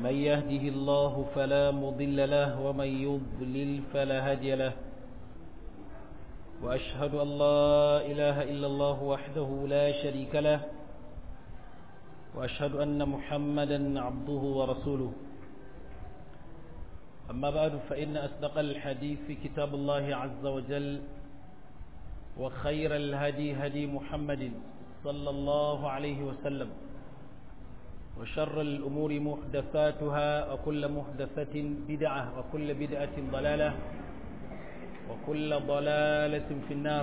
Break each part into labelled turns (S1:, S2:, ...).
S1: من يهده الله فلا مضل له ومن يضلل فلا هادي له وأشهد أن لا إله إلا الله وحده لا شريك له وأشهد أن محمدا عبده ورسوله أما بعد فإن أصدق الحديث في كتاب الله عز وجل وخير الهدي هدي محمد صلى الله عليه وسلم وشر الأمور محدثاتها وكل محدثة بدعة وكل بدعة ضلالة وكل ضلالة في النار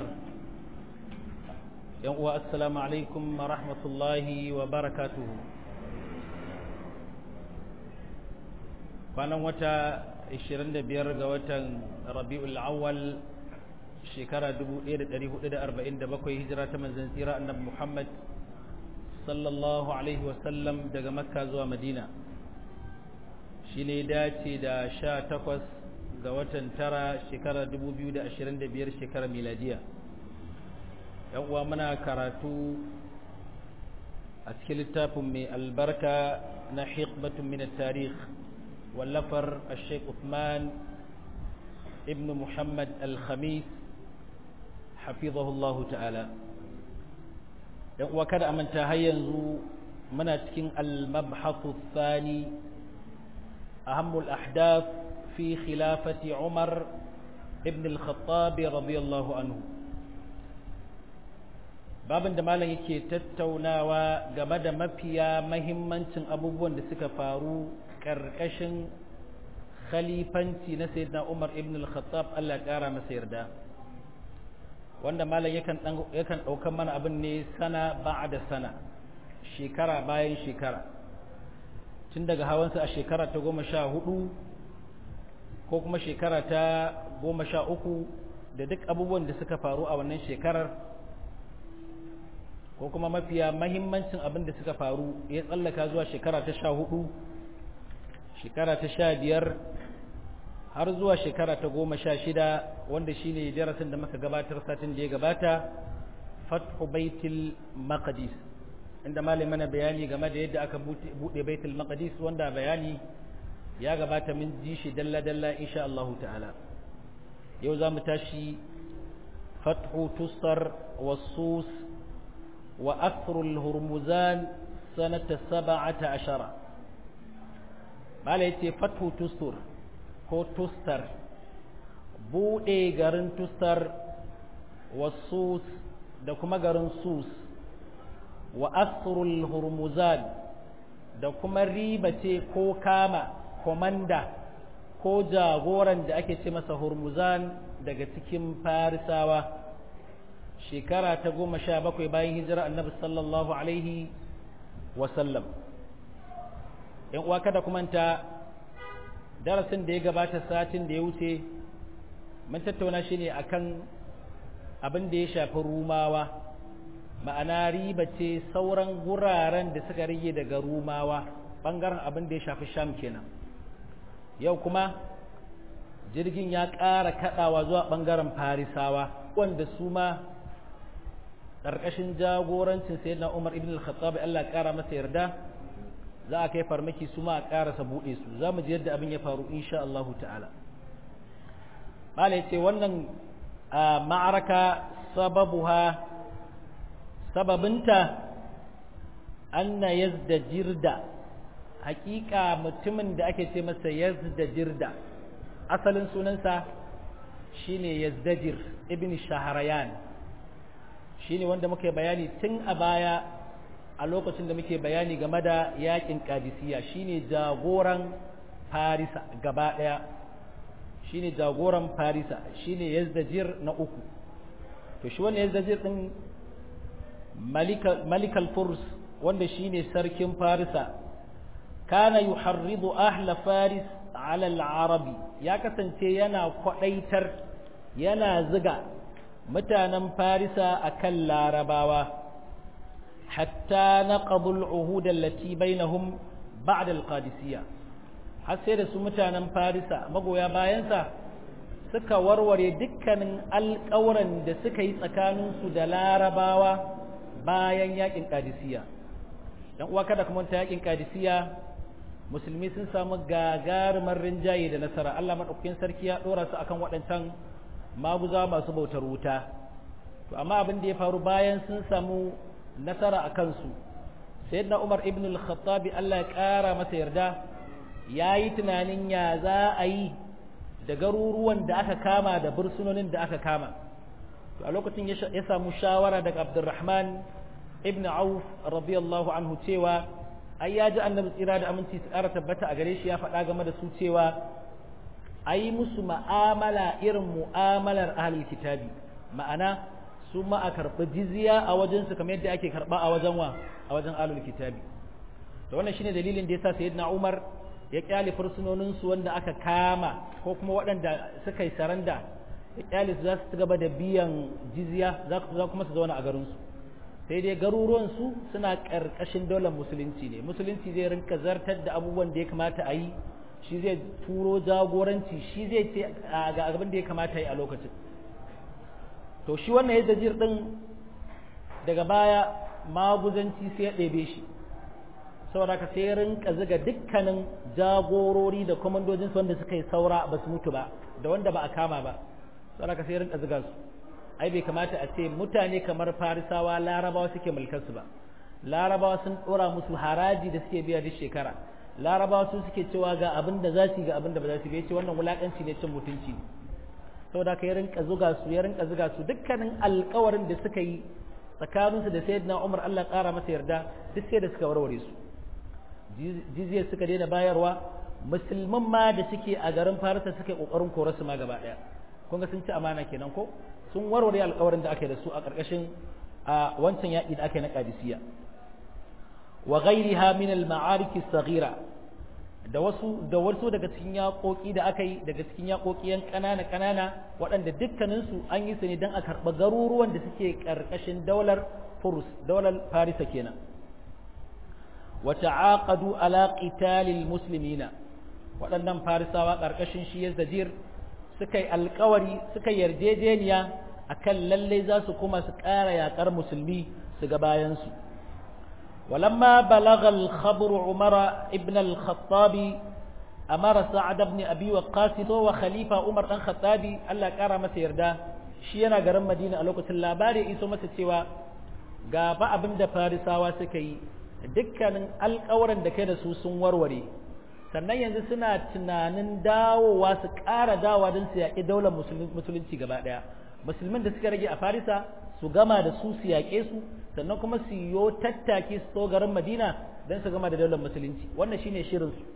S1: السلام عليكم ورحمة الله وبركاته kwanan wata 25 ga watan rabi'ul awwal shekara 1447 hijira ta manzon tsira annabi Muhammad sallallahu alaihi wasallam daga makka zuwa madina shi ne dace da 18 ga watan tara shekara 2025 shekara miladiya yan uwa muna karatu a cikin littafin mai albarka na hikmatun min tarikh wallafar al-sheikh Uthman ibn Muhammad al-Khamis hafizahullahu ta'ala dan uwa kada amanta har yanzu muna cikin al-mabhathu thani ahammul ahdath fi khilafati Umar ibn al-Khattab radiyallahu anhu babin da malam yake tattaunawa game da mafiya mahimmancin abubuwan da suka faru karkashin khalifanci na sayyidina Umar ibn al-Khattab Allah ya kara masa yarda wanda malam yakan yakan daukan mana abin ne sana ba'da sana shekara bayan shekara tun daga hawansa a shekara ta goma sha hudu ko kuma shekara ta goma sha uku da duk abubuwan da suka faru a wannan shekarar ko kuma mafiya mahimmancin abin da suka faru ya tsallaka zuwa shekara ta sha hudu shekara ta sha biyar har zuwa shekara ta goma sha shida wanda shine darasin da muka gabatar satin da ya gabata fathu baitul maqdis inda malai mana bayani game da yadda aka bude baitul maqdis wanda bayani ya gabata min ji shi dalla dalla insha Allah ta'ala yau zamu tashi fathu tusar wasus wa akhrul hurmuzan sanata 17 malai yace fathu tusur ko tustar buɗe garin tustar wasus da kuma garin sus wa asrul hurmuzan da kuma ribace ko kama komanda ko jagoran da ake ce masa hurmuzan daga cikin farisawa shekara ta goma sha bakwai bayan hijira annabi sallallahu alaihi wasallam ‘yan uwa kada kumanta darasin da ya gabata satin da ya wuce mun tattauna shi ne akan abin da ya shafi rumawa ma'ana riba ce sauran guraren da suka rage daga rumawa ɓangaren abin da ya shafi sham kenan yau kuma jirgin ya ƙara kaɗawa zuwa ɓangaren farisawa wanda su ma ƙarƙashin jagorancin sayyidina umar ibn al-khattab Allah ƙara masa yarda za a kai farmaki su ma a ƙarasa buɗe su za mu ji yadda abin ya faru insha Allah ta'ala bala ce wannan ma'araka sababuha sababinta anna yazda jirda hakika mutumin da ake ce masa yazda jirda asalin sunansa shine yazdajir ibn shahrayan shine wanda muka bayani tun a baya a lokacin da muke bayani game da yakin kadisiya shine jagoran farisa gaba daya shine jagoran farisa shine yazdajir na uku to shi wannan yazdajir din malikal furs wanda shine sarkin farisa kana yuharridu ahla faris ala al-arabi ya kasance yana kwadaitar yana ziga mutanen farisa akan larabawa hatta naqadu al-uhud allati bainahum ba'da al-qadisiyya har sai da su mutanen farisa magoya bayansa suka warware dukkanin alƙawuran da suka yi tsakaninsu da larabawa bayan yakin kadisiya dan uwa kada kuma ta yakin kadisiya musulmi sun samu gagarumar rinjaye da nasara Allah maɗaukakin sarki ya ɗora su akan waɗancan maguza masu bautar wuta to amma abin da ya faru bayan sun samu nasara a kansu sayyidina Umar ibn al-Khattabi Allah ya ƙara masa yarda ya yi tunanin ya za a yi da garuruwan da aka kama da bursunonin da aka kama to a lokacin ya samu shawara daga Abdurrahman ibn Auf radiyallahu anhu cewa ai ya ji annabi tsira da aminci su ƙara tabbata a gare shi ya faɗa game da su cewa a yi musu ma'amala irin mu'amalar ahlul kitabi ma'ana su ma a karɓi jizya a wajensu kamar yadda ake karɓa a wajen wa a wajen ahlul kitabi to wannan shine dalilin da yasa sayyidina Umar ya kyale fursunonin su wanda aka kama ko kuma waɗanda suka yi saranda ya kyale su za su gaba da biyan jizya za kuma su zauna a garin su sai dai garuruwan su suna ƙarƙashin daular musulunci ne musulunci zai rinka zartar da abubuwan da ya kamata a yi shi zai turo jagoranci shi zai ce ga abin da ya kamata yi a lokacin to shi wannan yadda jir din daga baya maguzanci sai ya ɗebe shi saboda ka sai rinka ziga dukkanin jagorori da kwamandojin su wanda suka yi saura ba su mutu ba da wanda ba a kama ba saboda ka sai rinka ziga su ai bai kamata a ce mutane kamar farisawa larabawa suke mulkar su ba larabawa sun ɗora musu haraji da suke biya duk shekara larabawa su suke cewa ga abin da za su ga abin da ba za su ce wannan wulakanci ne cin mutunci ne saboda ka ya rinka zuga su ya rinka zuga su dukkanin alkawarin da suka yi tsakaninsu da sayyidina Umar Allah ƙara masa yarda duk sai da suka warware su jizya suka daina bayarwa musulman ma da suke a garin Farisa suke kokarin kore su ma gaba daya kun ga sun ci amana kenan ko sun warware alkawarin da aka yi da su a ƙarƙashin a wancan yaƙi da aka yi na Qadisiyya wa ghairiha min al-ma'arik as-saghira da wasu da wasu daga cikin yaƙoƙi da aka yi daga cikin yaƙoƙi yan ƙanana ƙanana waɗanda dukkanin su an yi su ne don a karɓa garuruwan da suke ƙarƙashin daular Furus daular Farisa kenan wa ta'aqadu ala qitalil muslimina waɗannan Farisawa ƙarƙashin shi Yazid suka yi alƙawari suka yarjejeniya akan lalle za su kuma su ƙara yaƙar musulmi su ga bayan su ولما بلغ الخبر عمر ابن الخطاب أمر سعد بن أبي وقاص وخليفة عمر بن الخطاب الله كرم سيردا شينا غرم مدينة ألوكة اللاباري إيسو مسا سوا غابا أبن دا فارساوا سكي dukkanin alƙawarin da kai da su sun warware sannan yanzu suna tunanin dawowa su ƙara dawowa don su yaƙi daular musulunci gaba ɗaya musulmin da suka rage a farisa su gama da su su yaƙe su sannan kuma su yo tattaki su garin madina don su gama da daular musulunci wannan shine shirin su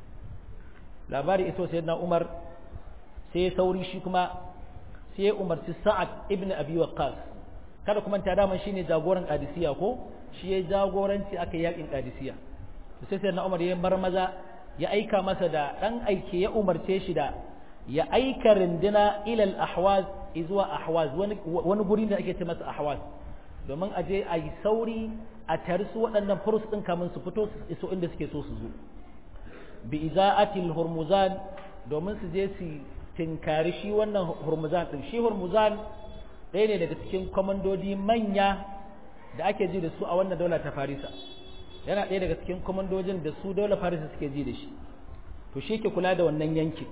S1: labari iso sai na umar sai sauri shi kuma sai ya umarci sa'ad ibn abi waqqas kada kuma ta daman shine jagoran qadisiya ko shi ya jagoranci aka yakin qadisiya sai sai na umar ya marmaza ya aika masa da dan aike ya umarce shi da ya aika rindina ilal ahwaz zuwa ahwaz wani guri da ake ce masa ahwaz domin a je a yi sauri a tari su waɗannan furus ɗin kamun su fito su iso inda suke so su zo bi iza'atil hurmuzan domin su je su tinkari shi wannan hurmuzan ɗin shi hurmuzan ɗaya ne daga cikin kwamandodi manya da ake ji da su a wannan daula ta farisa yana ɗaya daga cikin kwamandojin da su daular farisa suke ji da shi to shi ke kula da wannan yankin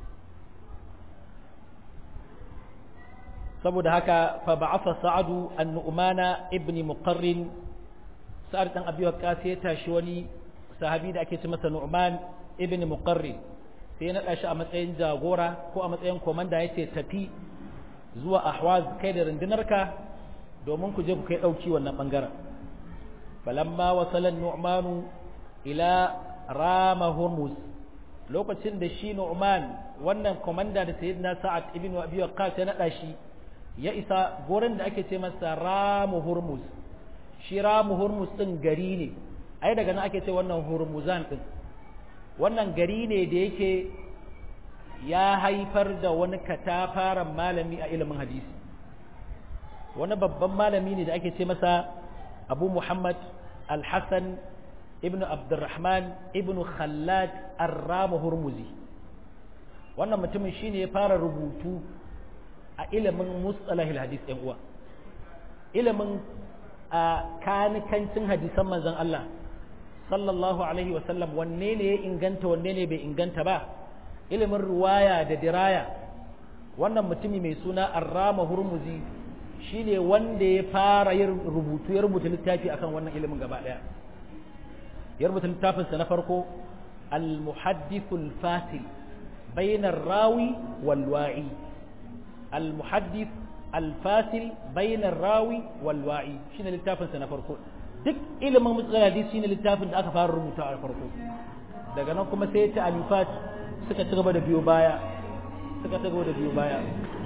S1: saboda haka fa ba'atha sa'adu an-nu'mana ibn muqarrin sa'ad dan abi waqqas ya tashi wani sahabi da ake ce masa nu'man ibn muqarrin sai na shi a matsayin jagora ko a matsayin komanda yace tafi zuwa ahwaz kai da rundunarka domin ku je ku kai dauki wannan bangaren falamma wasala nu'manu ila rama hurmuz lokacin da shi nu'man wannan komanda da sayyidina sa'ad ibn abi waqqas ya nada shi ya isa gurin da ake ce masa ramu hurmuz shi ramu hurmuz din gari ne ai daga nan ake ce wannan hurmuzan din wannan gari ne da yake ya haifar da wani katafaren malami a ilimin hadisi wani babban malami ne da ake ce masa abu muhammad al-hassan ibn abdurrahman ibn khallad ar-ramu hurmuzi wannan mutumin shine ya fara rubutu a ilimin mustalahil hadis ɗan uwa ilimin a kanikancin hadisan manzon Allah sallallahu alaihi wasallam wanne ne ya inganta wanne ne bai inganta ba ilimin ruwaya da diraya wannan mutumi mai suna arrama hurmuzi shine wanda ya fara yin rubutu ya rubuta littafi akan wannan ilimin gaba daya ya rubuta littafinsa na farko al-muhaddithul fasil bainar rawi wal wa'i al-muhaddith al-fasil bainar rawi wal wa'i shine littafinsa na farko duk ilimin mutsala hadisi shine littafin da aka fara rubuta a farko daga nan kuma sai ta alifat suka ci gaba da biyo baya suka ci gaba da biyo baya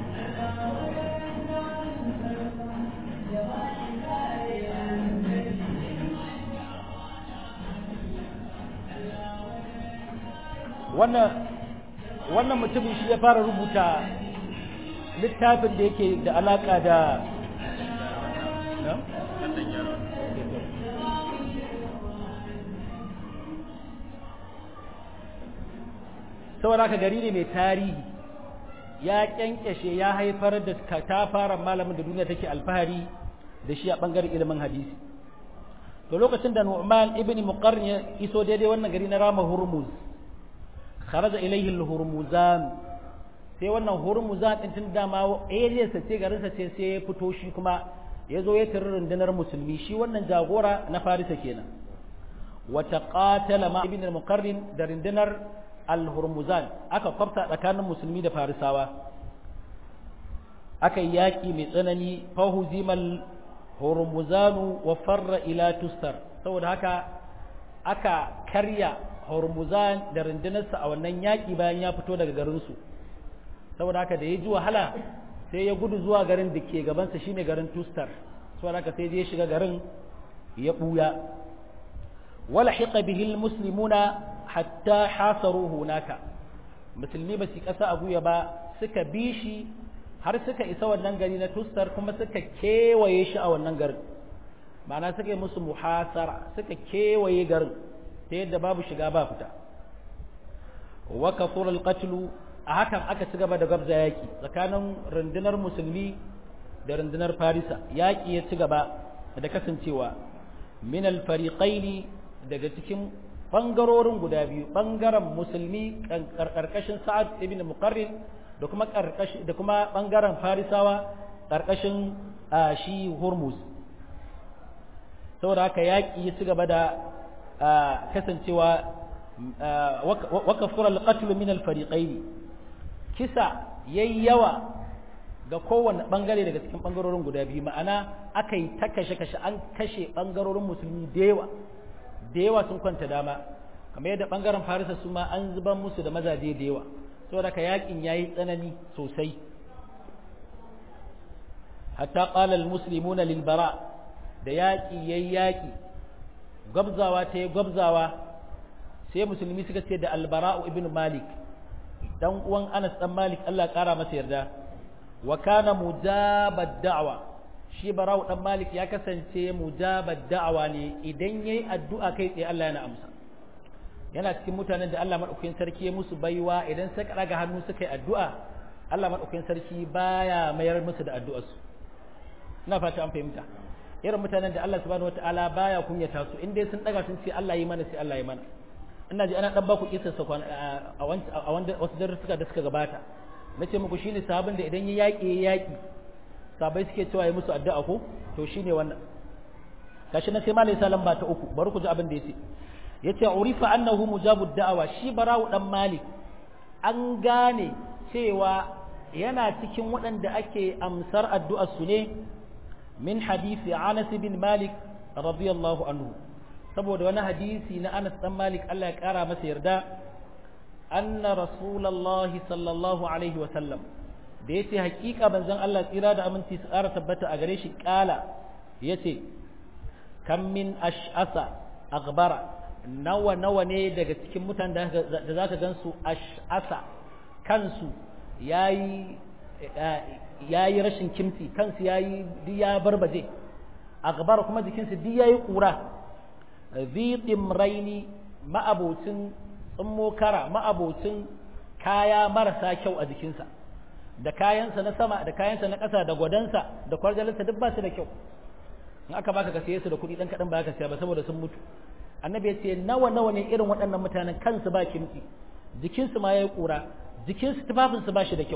S1: wannan wannan mutumin shi ya fara rubuta littafin da yake da alaka da saboda haka gari ne mai tarihi ya kyankyashe ya haifar da katafaren malamin da duniya take alfahari da shi a bangaren ilimin hadisi to lokacin da Nu'man ibn Muqarrin ya iso daidai wannan gari na Rama Hurmuz kharaja ilayhi al-Hurmuzan sai wannan Hurmuzan din tun dama area sa ce garin sa ce sai ya fito shi kuma ya zo ya tarar rundunar musulmi shi wannan jagora na Farisa kenan wa taqatala ma ibn Muqarrin da rundunar al-Hurmuzan aka kwafta tsakanin musulmi da Farisawa aka yi yaƙi mai tsanani fahuzimal hormuzanu wa farra ila tustar saboda haka aka karya hormuzan da rundunarsa a wannan yaƙi bayan ya fito daga garinsu saboda haka da ya ji wahala sai ya gudu zuwa garin da ke gabansa shine garin tustar saboda haka sai ya shiga garin ya ɓuya wala hiqa bihi muslimuna hatta hasaruhu naka musulmi ba su ƙasa a guya ba suka bi shi har suka isa wannan gari na tustar kuma suka kewaye shi a wannan garin ma'ana suka yi musu muhasara suka kewaye garin ta yadda babu shiga ba fita wa kafur alqatlu a hakan aka ci gaba da gabza yaki tsakanin rundunar musulmi da rundunar farisa yaki ya ci gaba da kasancewa min alfariqaini daga cikin bangarorin guda biyu bangaren musulmi karkashin sa'ad ibn muqarrin da kuma karkashi da kuma bangaren farisawa karkashin shi hormuz saboda haka yaƙi ya ci gaba da kasancewa wakafura alqatl min alfariqaini kisa yayi yawa ga kowanne bangare daga cikin bangarorin guda biyu ma'ana aka yi ta kashe kashe an kashe bangarorin musulmi da yawa da yawa sun kwanta dama kamar yadda bangaren farisa su ma an zuban musu da mazaje da yawa saboda ka yakin yayi tsanani sosai hatta qala almuslimuna lil bara da yaki yayi yaki gabzawa ta yi gabzawa sai musulmi suka ce da albara'u ibn malik dan uwan Anas dan Malik Allah kara masa yarda wa kana mujabad da'wa shi bara'u dan Malik ya kasance mujabad da'wa ne idan yayi addu'a kai tsaye Allah yana amsa yana cikin mutanen da Allah madaukakin sarki ya musu baiwa idan suka daga hannu suka yi addu'a Allah madaukakin sarki baya mayar musu da addu'arsu ina fata an fahimta irin mutanen da Allah subhanahu wataala baya kunyata su in dai sun daga sun ce Allah yi mana sai Allah yi mana ina ji ana dan baku kisar sa a wanda wasu darussuka da suka gabata nace muku shine sahabin da idan ya yaki ya yaki sahabbai suke cewa ya musu addu'a ko to shine wannan gashi na sai malai salam ba ta uku bari ku ji abin da yace yace urifa annahu mujabud da'awa shi bara'u dan malik an gane cewa yana cikin waɗanda ake amsar addu'ar su ne min hadisi Anas bin Malik radiyallahu anhu saboda wani hadisi na Anas dan Malik Allah ya kara masa yarda anna rasulullahi sallallahu alaihi wa sallam da yace hakika banzan Allah tsira da aminci su ƙara tabbata a gare shi kala yace kam min ash'asa aghbara nawa nawa ne daga cikin mutanen da zaka gansu ash'asa kansu yayi yayi rashin kimti kansu yayi duk ya barbaje aghbara kuma jikinsu duk yayi kura zi dimraini ma'abocin tsummo kara ma'abocin kaya marasa kyau a jikinsa da kayansa na sama da kayansa na ƙasa da gwadansa da kwarjalinsa duk ba su da kyau in aka baka ka siye su da kuɗi ɗan kaɗan ba ka siya ba saboda sun mutu annabi ya ce nawa nawa ne irin waɗannan mutanen kansu ba kimtsi jikinsu ma ya yi ƙura jikinsu tufafinsu ba shi da kyau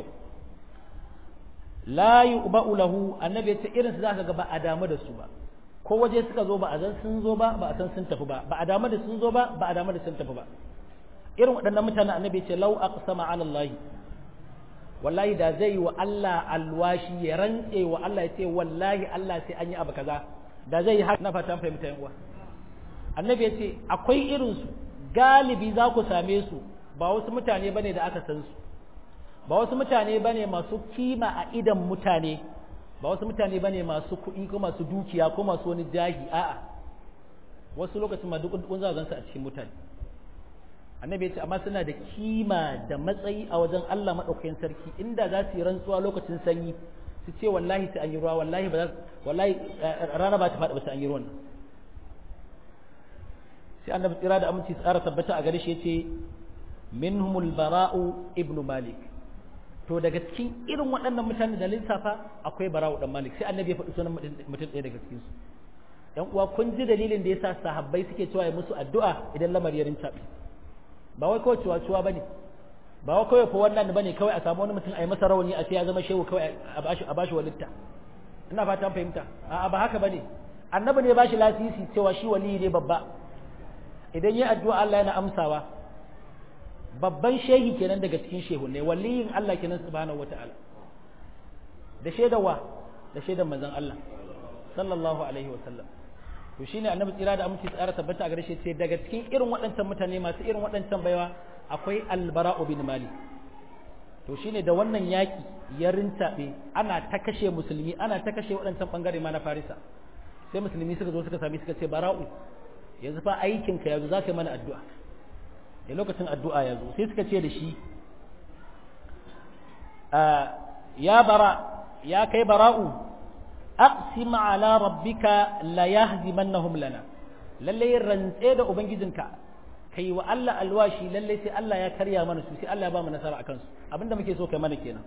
S1: la yu'ba'u lahu annabi ya ce irin su zaka ga ba a damu da su ba ko waje suka zo ba a san sun zo ba ba a san sun tafi ba ba a damu da sun zo ba ba a damu da sun tafi ba irin waɗannan mutanen annabi ya ce law aqsama 'ala Allah wallahi da zai yi wa Allah alwashi ya rantse wa Allah ya ce wallahi Allah sai an yi abu kaza da zai yi haka na fatan fahimta yan uwa annabi ya ce akwai irin su galibi za ku same su ba wasu mutane bane da aka san su ba wasu mutane bane masu kima a idan mutane ba wasu mutane bane masu kuɗi ko masu dukiya ko masu wani jahi a'a wasu lokacin ma duk kun za gansu a cikin mutane annabi ya ce amma suna da kima da matsayi a wajen Allah madaukakin sarki inda za su yi rantsuwa lokacin sanyi su ce wallahi sai an yi ruwa wallahi ba wallahi rana ba ta faɗi ba sai an yi ruwan sai annabi tsira da aminci tsara tabbata a gare shi yace minhumul bara'u ibnu malik to daga cikin irin waɗannan mutane da lissafa akwai bara'u dan malik sai annabi ya faɗi sunan mutum ɗaya daga cikin su yan uwa kun ji dalilin da yasa sahabbai suke cewa ya musu addu'a idan lamari ya rinta ba wai kawai ciwa ciwa bane ba wai kawai fa wannan bane kawai a samu wani mutum a yi masa rawani a ce ya zama shehu kawai a bashi a bashi walitta ina fatan fahimta a'a ba haka bane annabi ne ya bashi lasisi cewa shi waliyi ne babba idan yi addu'a Allah yana amsawa babban shehi kenan daga cikin shehu ne waliyin Allah kenan subhanahu wata'ala da shaidawa da shaidan manzon Allah sallallahu alaihi wa sallam to shine annabi tsira da aminci tsara tabbata a gare shi ce daga cikin irin waɗancan mutane masu irin waɗancan baiwa akwai albara'u bin malik to shine da wannan yaki ya rintabe ana ta kashe musulmi ana ta kashe waɗancan bangare ma na farisa sai musulmi suka zo suka sami suka ce bara'u yanzu fa aikin ka yanzu zaka yi mana addu'a da lokacin addu'a ya zo sai suka ce da shi ya bara ya kai bara'u aqsim ala rabbika la yahzimannahum lana lalle rantse da ubangijinka kai wa Allah alwashi lalle sai Allah ya karya mana su sai Allah ya ba mu nasara akan su abinda muke so kai mana kenan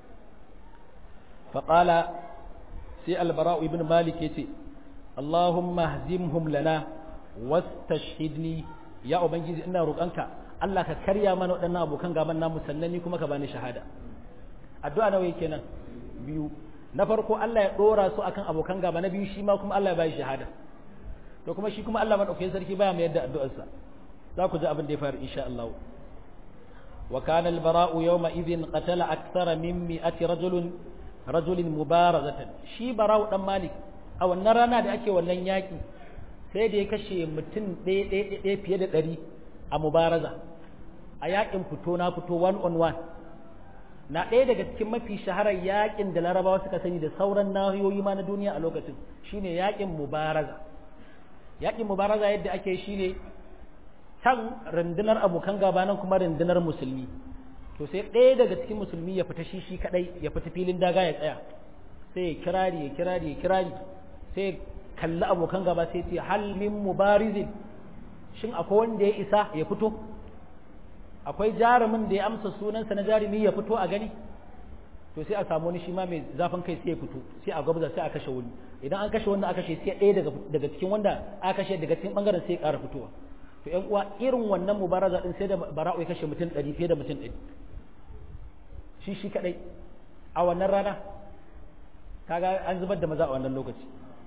S1: fa qala sai albara'u ibn malik yace Allahumma hazimhum lana wastashhidni ya ubangiji ina roƙonka Allah ka karya mana waɗannan abokan gaban namu sannan ni kuma ka bani shahada addu'a nawa yake nan biyu na farko Allah ya dora su akan abokan gaba na biyu shi ma kuma Allah ya bashi shahada to kuma shi kuma Allah madaukakin sarki baya mai yadda addu'arsa za ku ji abin da ya faru insha Allah wa kana al-bara'u yawma idhin qatala akthara min mi'ati rajulin rajulin mubarazatan shi bara'u dan malik a wannan rana da ake wannan yaki sai da ya kashe mutum ɗaya ɗaya fiye da ɗari a mubaraza a yakin fito na fito one on one na ɗaya daga cikin mafi shaharar yakin da larabawa suka sani da sauran nahiyoyi ma na duniya a lokacin shine yakin mubaraza yakin mubaraza yadda ake shine can rundunar abokan gaba nan kuma rundunar musulmi to sai ɗaya daga cikin musulmi ya fita shi shi kadai ya fita filin daga ya tsaya sai ya kirari ya kirari ya kirari sai kalli abokan gaba sai ce hal min mubarizin shin akwai wanda ya isa ya fito akwai jarumin da ya amsa sunansa na jarumi ya fito a gani to sai a samu wani shi ma mai zafin kai sai ya fito sai a gwabza sai a kashe wani idan an kashe wanda aka kashe sai ɗaya daga daga cikin wanda aka kashe daga cikin bangaren sai ya ƙara fitowa to ƴan uwa irin wannan mubaraza din sai da bara'u ya kashe mutum ɗari fiye da mutum ɗari shi shi kaɗai a wannan rana kaga an zubar da maza a wannan lokaci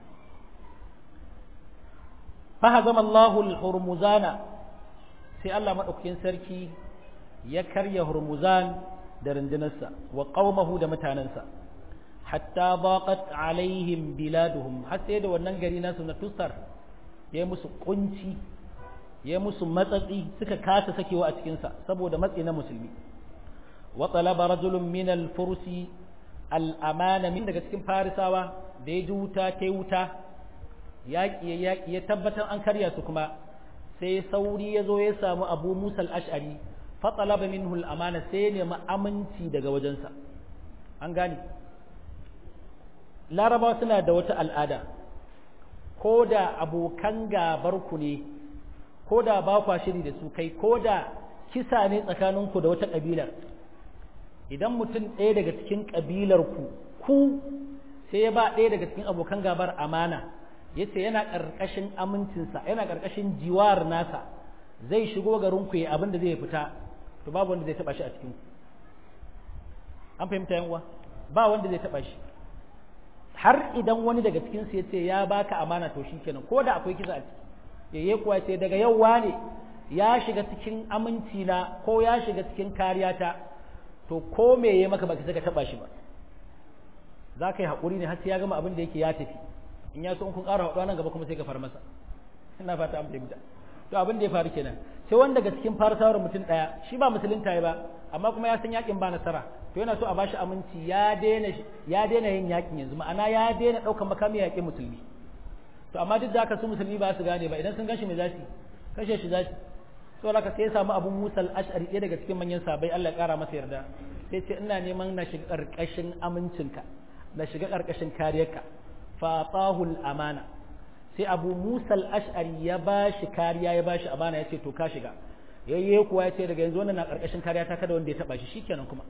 S1: فهزم الله الهرمزان sai Allah madaukakin sarki ya karya hurmuzan da rundunarsa wa qaumahu da mutanansa hatta baqat alaihim biladuhum har sai da wannan gari nasu na tusar ya musu kunci ya musu matsatsi suka kasa sakewa a cikin sa saboda matsi na musulmi wa talaba rajulun min al-fursi al-amana min daga cikin farisawa da ya ji wuta ta wuta yaƙi ya yaƙi ya tabbatar an karya su kuma sai sauri ya zo ya samu abu musal ash'ari fatsalaba minhu amana sai ya nemi aminci daga wajensa an gane laraba suna da wata al'ada ko da abokan gabar ku ne ko da ba kwa shiri da su kai ko da kisa ne tsakaninku da wata ƙabilar idan mutum ɗaya daga cikin ƙabilar ku ku sai ya ba ɗaya daga cikin abokan gabar amana yace yana karkashin amincinsa yana karkashin jiwar nasa zai shigo garin ku abin da zai fita to babu wanda zai taba shi a cikin an fahimta yan uwa ba wanda zai taba shi har idan wani daga cikin su yace ya baka amana to shikenan ko da akwai kisa a ciki yayye kuwa ce daga yau wane ya shiga cikin aminci na ko ya shiga cikin kariyata to ko me ya maka baka saka taba shi ba za ka yi haƙuri ne har sai ya gama abin da yake ya tafi in ya so in kun ƙara haɗuwa nan gaba kuma sai ka far masa ina fata an fahimta to abin da ya faru kenan sai wanda daga cikin farsawar mutum ɗaya shi ba musulunta ba amma kuma ya san yakin ba nasara to yana so a bashi aminci ya daina ya daina yin yakin yanzu ma'ana ya daina ɗaukar makami ya yaƙi musulmi to amma duk da haka su musulmi ba su gane ba idan sun gashi me za su kashe shi za su to haka sai ya samu abun musal ash'ari ɗaya daga cikin manyan sabai Allah ya ƙara masa yarda sai ce ina neman na shiga ƙarƙashin amincinka na shiga ƙarƙashin kariyarka fa tahul amana sai abu musal ash'ari ya ba shi kariya ya ba shi amana ya ce to ka shiga yayye kuwa ya ce daga yanzu wannan na ƙarƙashin kariya ta kada wanda ya taɓa shi shikenan kuma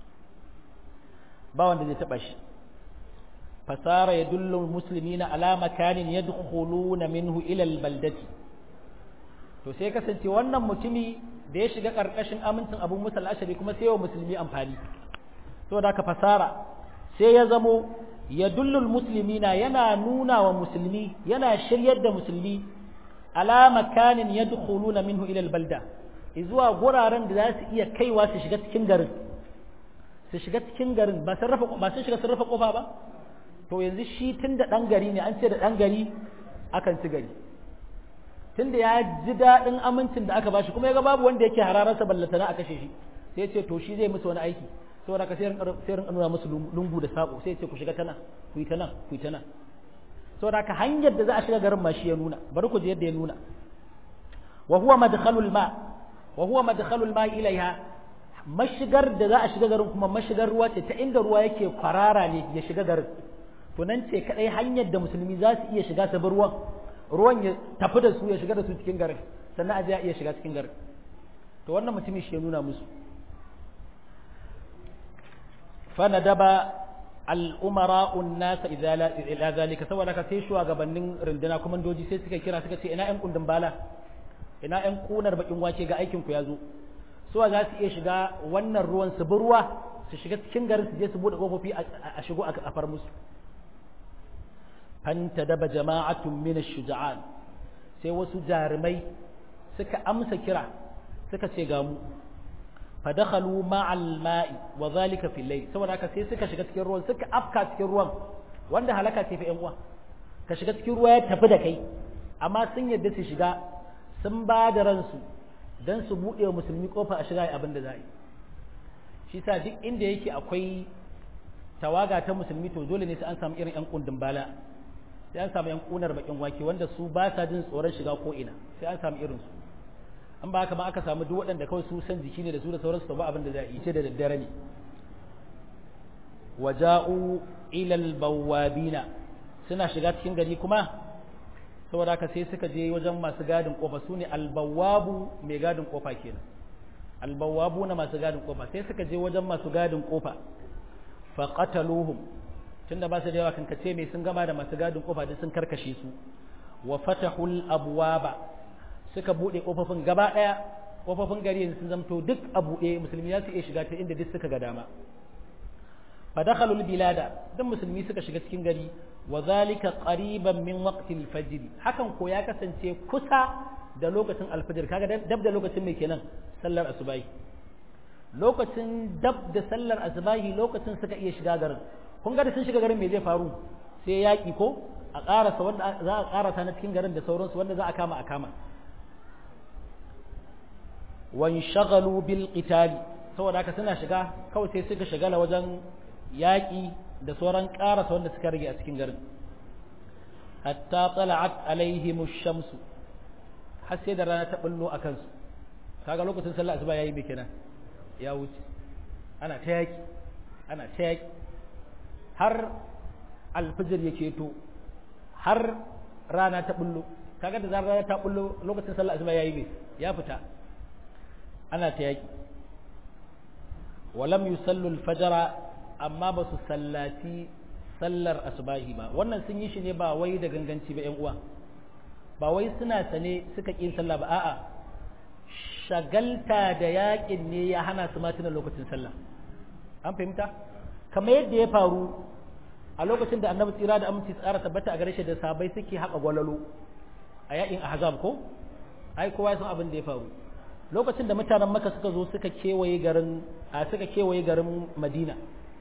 S1: ba wanda zai taɓa shi fasara ya dullu muslimina ala makanin yadkhuluna minhu ila albaldati to sai kasance wannan mutumi da ya shiga ƙarƙashin amincin abu musal ash'ari kuma sai wa musulmi amfani saboda ka fasara sai ya zamo ya dullul muslimina yana nuna wa musulmi yana shiryar da musulmi ala makanin yadkhuluna minhu ila albalda zuwa guraren da za su iya kaiwa su shiga cikin garin su shiga cikin garin ba sun rafa ba sun shiga sun rafa kofa ba to yanzu shi tunda dan gari ne an ce da dan gari akan ci gari tunda ya ji daɗin amincin da aka bashi kuma ya ga babu wanda yake hararsa ballatana a kashe shi sai ya ce to shi zai musu wani aiki saboda ka sai rin nuna musu lungu da sako sai ce ku shiga ta nan ku yi ta nan ku yi ta nan saboda ka hanyar da za a shiga garin ma shi ya nuna bari ku ji yadda ya nuna wa huwa madkhalul ma wa huwa madkhalul ma ilaiha mashigar da za a shiga garin kuma mashigar ruwa ce ta inda ruwa yake kwarara ne ya shiga garin to nan ce kadai hanyar da musulmi za su iya shiga ta ruwan ruwan ya tafi da su ya shiga da su cikin garin sannan a je a iya shiga cikin garin to wannan mutumin shi ya nuna musu فندب الأمراء الناس إلى ذلك سوى لك سيشوا gabanin runduna komandoji sai suka kira suka ce ina ƴan kundin bala ina ƴan kunar bakin wace ga aikin ku yazo suwa za su iya shiga wannan ruwan su ruwa su shiga cikin garin su je su bude kofofi a shigo a far musu fanta daba jama'atun min ash-shuja'an sai wasu jarumai suka amsa kira suka ce ga mu fadakhalu ma'al ma'i wa zalika fil layl saboda haka sai suka shiga cikin ruwan suka afka cikin ruwan wanda halaka ce fa yan uwa ka shiga cikin ruwa ya tafi da kai amma sun yadda su shiga sun ba da ransu dan su bude wa musulmi kofa a shiga abin da za yi shi sa duk inda yake akwai tawaga ta musulmi to dole ne sai an samu irin yan kundin bala sai an samu yan kunar bakin wake wanda su ba sa jin tsoron shiga ko ina sai an samu irin su an ba haka ma aka samu duk waɗanda kawai su san jiki ne da su da sauransu to ba abin da za a yi ce da daddare ne waja'u ila albawabina suna shiga cikin gari kuma saboda haka sai suka je wajen masu gadin kofa su ne albawabu mai gadin kofa kenan albawabu na masu gadin kofa sai suka je wajen masu gadin kofa fa qataluhum tunda ba su da yawa kankace mai sun gama da masu gadin kofa duk sun karkashe su wa fatahul abwaba suka bude kofofin gaba daya kofofin gari yanzu sun zamto duk a bude musulmi za su iya shiga ta inda duk suka ga dama fa dakhalul bilada dan musulmi suka shiga cikin gari wa zalika qariban min waqtil fajr hakan ko ya kasance kusa da lokacin alfajir kaga dab da lokacin mai kenan sallar asubahi lokacin dab da sallar asubahi lokacin suka iya shiga garin kun ga da sun shiga garin me zai faru sai yaki ko a karasa wanda za a karasa na cikin garin da sauransu wanda za a kama a kama wanshagalu bil qitali saboda haka suna shiga kawai sai suka shigala wajen yaƙi da sauran ƙarasa wanda suka rage a cikin garin hatta tala'at alaihim shamsu har sai da rana ta bullo a kansu kaga lokacin sallah asuba yayi me kenan ya wuce ana ta yaƙi ana ta yaƙi har alfijir yake to har rana ta bullo kaga da zarar rana ta bullo lokacin sallah asuba yayi me ya fita ana ta yaƙi walam yusallu al-fajra amma ba su sallaci sallar asubahi ba wannan sun yi shi ne ba wai da ganganci ba 'yan uwa ba wai suna sane suka ƙin sallah ba a'a shagalta da yaƙin ne ya hana su matuna lokacin sallah an fahimta kamar yadda ya faru a lokacin da annabi tsira da aminci tsara tabbata a gare shi da sabai suke haƙa gwalalo a yaƙin ahzab ko ai kowa ya san abin da ya faru lokacin da mutanen maka suka zo suka kewaye garin a suka kewaye garin madina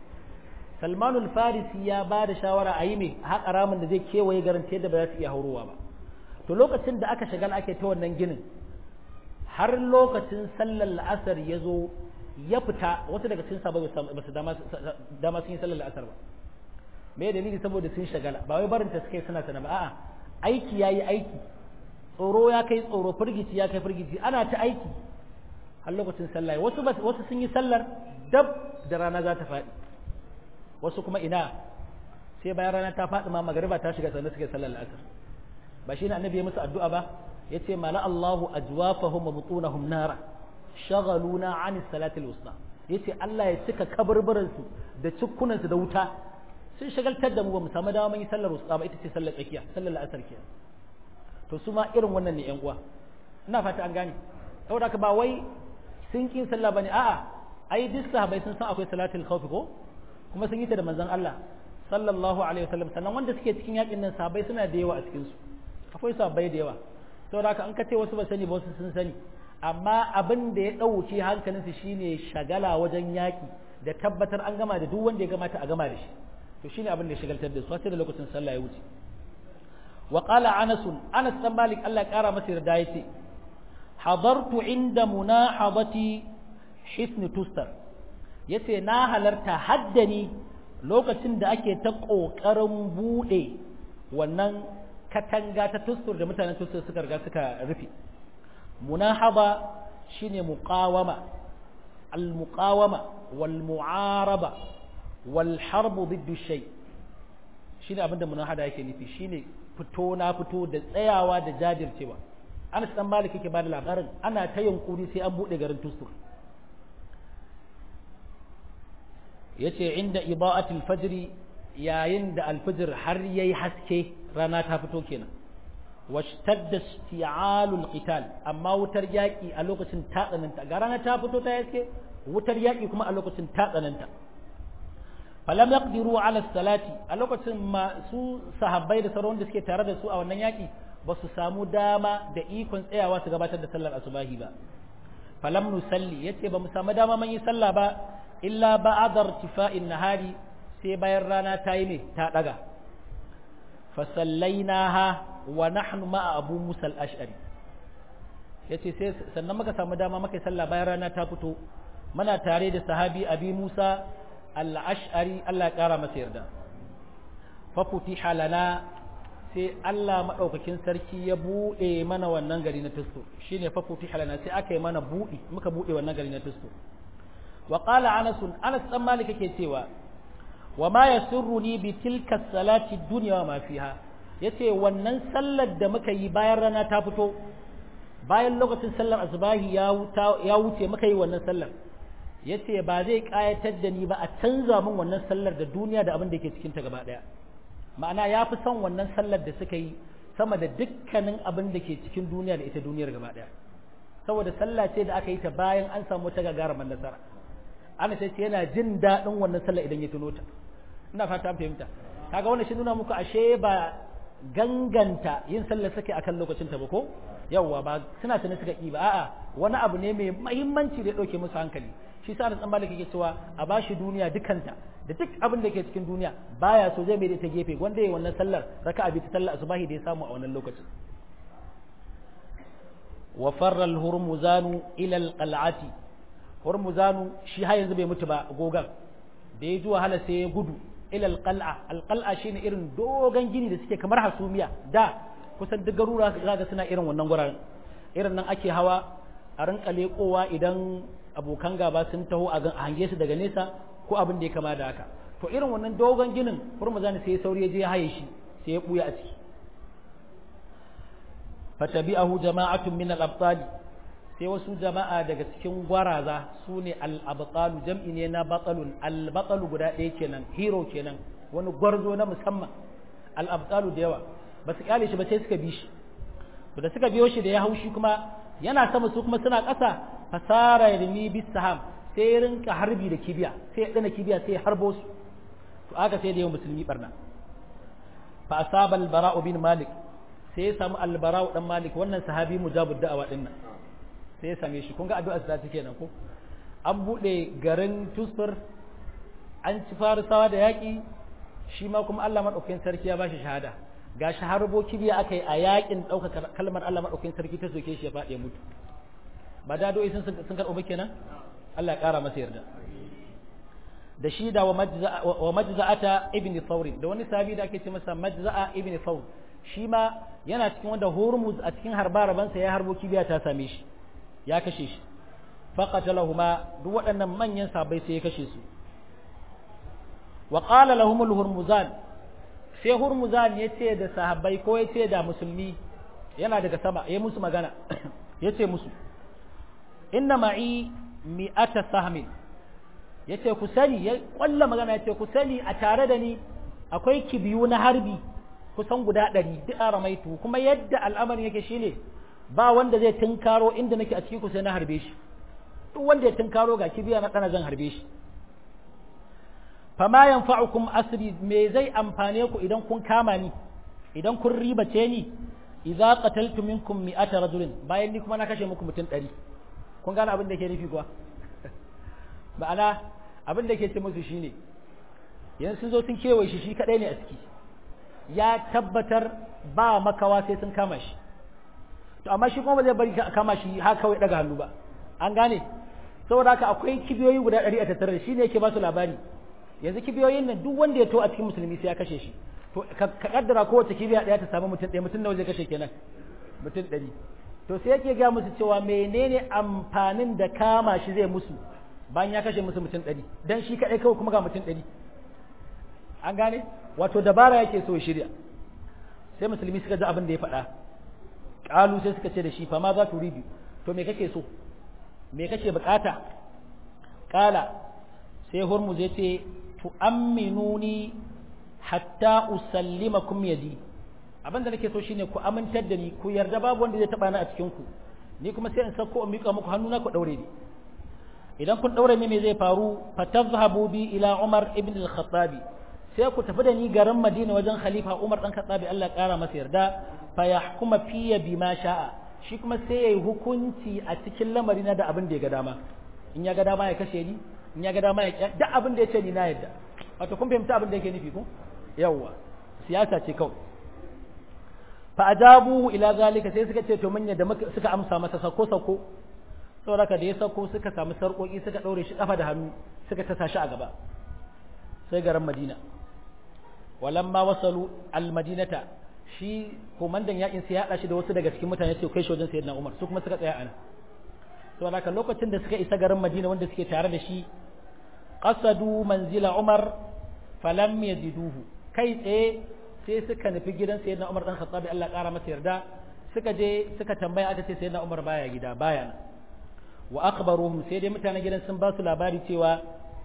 S1: salmanul farisi ya ba da shawara a yi mai haƙa ramin da zai kewaye garin ta yadda ba za su iya haurowa ba to lokacin da aka shagala ake ta wannan ginin har lokacin sallar la'asar ya zo ya fita wasu daga cikin sabai ba su dama sun yi sallar la'asar ba me dalili saboda sun shagala ba wai barin ta suka yi suna sana ba a'a aiki ya yi aiki tsoro ya kai tsoro firgici ya kai firgici ana ta aiki har lokacin sallah wasu wasu sun yi sallar dab da rana za ta faɗi wasu kuma ina sai bayan rana ta faɗi ma magariba ta shiga sannan suke sallar la'asar ba shi ne annabi ya musu addu'a ba ya ce mala Allahu ajwafahum wa butunahum nara shagaluna an salatil wusta ya ce Allah ya cika kaburburansu da cikkunansu da wuta sun shagaltar da mu ba mu samu dama mun yi sallar wusta ba ita ce sallar tsakiya sallar la'asar kenan to su ma irin wannan ne yan uwa ina fata an gane saboda haka ba wai sun kin sallah bane a'a ai duk sahabbai sun san akwai salatul khawf ko kuma sun yi ta da manzon Allah sallallahu alaihi wasallam sannan wanda suke cikin yakin nan sahabbai suna da yawa a cikin su akwai sahabbai da yawa saboda haka an kace wasu ba sani ba wasu sun sani amma abin da ya dauke hankalin su shine shagala wajen yaki da tabbatar an gama da duk wanda ya gamata a gama da shi to shine abin da ya shagaltar da su sai da lokacin sallah ya wuce وقال أنس أنس بن مالك الله قال مسير دايتي حضرت عند مناحضة حسن تستر yace na halarta haddani lokacin da ake ta ƙoƙarin buɗe wannan katanga ta tustur da mutanen tustur suka riga suka rufe munahaba shine muqawama al muqawama wal mu'araba wal harbu diddu shay shine abinda munahada yake nufi shine fito na fito da tsayawa da jajircewa Anas dan Malik yake bada labarin ana ta yunkuri sai an bude garin Tustur yace inda ida'atul fajr yayin da alfajr har yayi haske rana ta fito kenan washtadda isti'alul qital amma wutar yaki a lokacin ta tsananta ga rana ta fito ta haske wutar yaki kuma a lokacin ta tsananta falam yaqdiru ala salati a lokacin masu sahabbai da sauran da suke tare da su a wannan yaki ba su samu dama da ikon tsayawa su gabatar da sallar asubahi ba falam nusalli yace ba mu samu dama mun yi sallah ba illa ba'da irtifa'in nahari sai bayan rana ta yi ne ta daga fa sallainaha wa nahnu ma'a abu musa al-ash'ari yace sai sannan muka samu dama muka yi sallah bayan rana ta fito muna tare da sahabi abi musa al'ash'ari Allah ƙara masa yarda fafuti halana sai Allah maɗaukakin sarki ya buɗe mana wannan gari na tusto shi ne fafuti halana sai aka yi mana buɗi muka buɗe wannan gari na tusto wa ƙala anasun anas ɗan malika ke cewa wa ma ya ni bi tilka salati duniya wa mafiha ya ce wannan sallar da muka yi bayan rana ta fito bayan lokacin sallar asubahi ya wuce muka yi wannan sallar ya ce ba zai ƙayatar da ni ba a canza min wannan sallar da duniya da abin da ke cikinta gaba ɗaya ma'ana ya fi son wannan sallar da suka yi sama da dukkanin abin da ke cikin duniya da ita duniyar gaba ɗaya saboda sallah ce da aka yi ta bayan an samu ta gagarumar nasara ana ce yana jin daɗin wannan sallar idan ya tuno ta ina fata an fahimta kaga wannan shi nuna muku ashe ba ganganta yin sallar sake akan lokacin ta ba ko yawwa ba suna tuni suka yi ba a'a wani abu ne mai mahimmanci da ya ɗauke musu hankali shi sa Anas Malik yake cewa a bashi duniya dukanta da duk abin da ke cikin duniya baya so zai mai ta gefe wanda yayi wannan sallar raka'a bi ta sallar asubahi da ya samu a wannan lokacin wa farra al-hurmuzanu ila al-qal'ati hurmuzanu shi har yanzu bai mutu ba gogan da ya ji wahala sai ya gudu ila al-qal'a al-qal'a shine irin dogon gini da suke kamar hasumiya da kusan duk garura ga suna irin wannan guraren irin nan ake hawa a rinka leƙowa idan abokan gaba sun taho a hange su daga nesa ko abin da ya kama da haka to irin wannan dogon ginin hurmuzan sai ya sauri ya je ya haye shi sai ya buya a ciki fatabi'ahu jama'atun min al-abtali sai wasu jama'a daga cikin gwaraza su ne al-abtalu jam'i ne na batalun al-batalu guda ɗaya kenan hero kenan wani gwarzo na musamman al-abtalu da yawa ba su kyale shi ba sai suka bi shi to da suka biyo shi da ya haushi kuma yana sama su kuma suna ƙasa fasara yarmi bis saham sai ya rinka harbi da kibiya sai ya dana kibiya sai ya harbo su to aka sai da yawan musulmi barna fa asaba al-bara'u bin malik sai ya samu al-bara'u dan malik wannan sahabi mujabud da'awa din nan sai ya same shi kun ga addu'a da take nan ko an bude garin tusfur an ci farisawa da yaki shi ma kuma Allah madaukakin sarki ya bashi shahada ga shaharbo kibiya aka yi a yakin ɗaukaka kalmar Allah madaukakin sarki ta soke shi ya faɗi ya mutu ba da do'i sun sun karɓo ba kenan Allah ya ƙara masa yarda da shi da wa majza'ata ibn thawr da wani sahabi da ake ce masa majza'a ibn thawr shi ma yana cikin wanda hurmuz a cikin harba rabansa ya harbo kibiya ta same shi ya kashe shi faqatalahuma duk waɗannan manyan sabai sai ya kashe su wa qala lahum al-hurmuzan sai hurmuzan ya ce da sahabbai ko ya ce da musulmi yana daga sama ya musu magana ya ce musu inna ma'i mi'ata sahmin ya ce ku sani ya kwalla magana ya ce ku sani a tare da ni akwai kibiyu na harbi kusan guda ɗari duk a ramaitu kuma yadda al'amarin yake shine ba wanda zai tunkaro inda nake a cikin ku sai na harbe shi duk wanda ya tunkaro ga kibiya na ɗana zan harbe shi fama yanfa'ukum asri me zai amfane ku idan kun kama ni idan kun ribace ni idza qataltu minkum mi'ata rajulin bayan ni kuma na kashe muku mutum 100 kun gane abin da ke nufi kuwa ma'ana abin da ke ce musu shine yanzu sun zo sun kewaye shi shi kadai ne a ciki ya tabbatar ba makawa sai sun kama shi to amma shi kuma ba zai bari ka kama shi har kawai daga hannu ba an gane saboda haka akwai kibiyoyi guda 100 a tattare da shi ne yake ba su labari yanzu kibiyoyin nan duk wanda ya to a cikin musulmi sai ya kashe shi to ka kaddara kowace kibiya daya ta samu mutum ɗaya mutum nawa zai kashe kenan mutum ɗari to sai yake ga musu cewa menene amfanin da kama shi zai musu bayan ya kashe musu mutum ɗari dan shi kaɗai kawai kuma ga mutum ɗari an gane wato dabara yake so ya shirya sai musulmi suka ji abin da ya faɗa ƙalu sai suka ce da shi fa ma za tu ribi to me kake so me kake bukata ƙala sai hurmuz ya ce tu'amminuni hatta usallimakum yadi abin da nake so shine ku amintar da ni ku yarda babu wanda zai taba ni a cikin ku ni kuma sai in sako in mika muku hannuna ku daure ni idan kun daure ni me zai faru fatazhabu bi ila Umar ibn al-Khattab sai ku tafi da ni garin Madina wajen khalifa Umar dan Khattabi Allah kara masa yarda fa yahkuma fiya bima sha'a shi kuma sai yayi hukunci a cikin lamarina da abin da ya ga dama in ya ga dama ya kashe ni in ya ga dama ya duk abin da ya ce ni na yadda wato kun fahimta abin da yake nufi ko yawwa siyasa ce kawai fa ajabuhu ila zalika sai suka ce to mun yadda suka amsa masa sako sako saboda da ya sako suka samu sarkoki suka daure shi kafa da hannu suka tasa shi a gaba sai garin Madina walamma wasalu almadinata shi komandan yakin sai ya hada shi da wasu daga cikin mutane sai kai shi wajen sayyidina Umar su kuma suka tsaya ana to haka lokacin da suka isa garin Madina wanda suke tare da shi qasadu manzila Umar falam yajiduhu kai tsaye sai suka nufi gidan sayyidina Umar dan Khattab Allah kara masa yarda suka je suka tambaya aka ce sayyidina Umar baya gida baya nan wa akhbaruhum sai dai mutanen gidan sun ba su labari cewa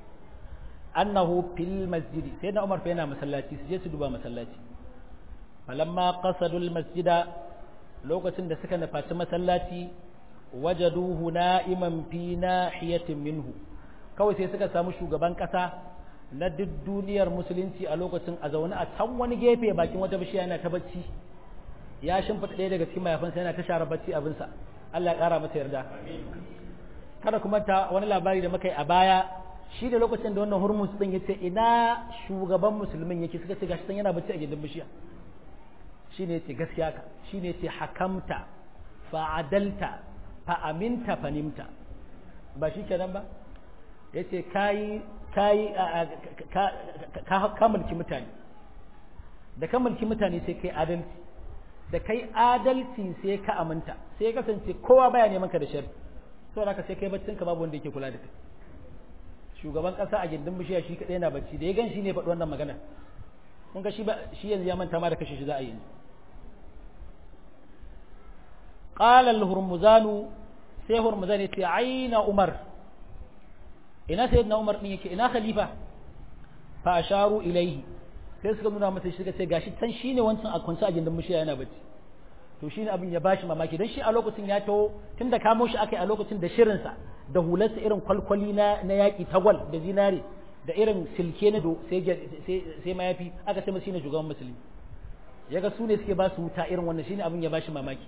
S1: annahu fil masjidi sayyidina Umar fa yana masallaci su je su duba masallaci falamma qasadu al masjida lokacin da suka nufaci masallaci wajaduhu na'iman fi nahiyatin minhu kawai sai suka samu shugaban kasa na duk duniyar musulunci a lokacin a zaune a can wani gefe bakin wata bishiya yana ta bacci ya shimfida ɗaya daga cikin mayafansa yana ta share bacci abinsa Allah ya ƙara masa yarda kada kuma ta wani labari da muka yi a baya shi da lokacin da wannan hurmus din yace ina shugaban musulmin yake suka ce gashi san yana bacci a gidan bishiya shine yace gaskiya ka shine yace hakamta fa adalta fa aminta fa nimta ba shi kenan ba yace kai kai ka mulki mutane da ka mulki mutane sai kai adalci da kai adalci sai ka aminta sai ya kasance kowa baya neman ka da shari saboda haka sai kai baccin ka babu wanda yake kula da kai shugaban kasa a gindin bishiya shi kadai yana bacci da ya gan shi ne faɗi wannan magana kun ga shi ba shi yanzu ya manta ma da kashe shi za a yi qala al-hurmuzanu sai hurmuzan ya ce aina umar ina sayyidina umar din yake ina khalifa fa asharu ilayhi sai suka nuna masa shi suka ce gashi can shine wancan a kwance a gindin mushiya yana bacci to shine abin ya bashi mamaki dan shi a lokacin ya taho tunda kamo shi akai a lokacin da shirinsa da hularsa irin kwalkwali na na yaki tagwal da zinare da irin silke na do sai sai mayafi aka ce masa shine shugaban musulmi yaga su ne suke ba su wuta irin wannan shine abin ya bashi mamaki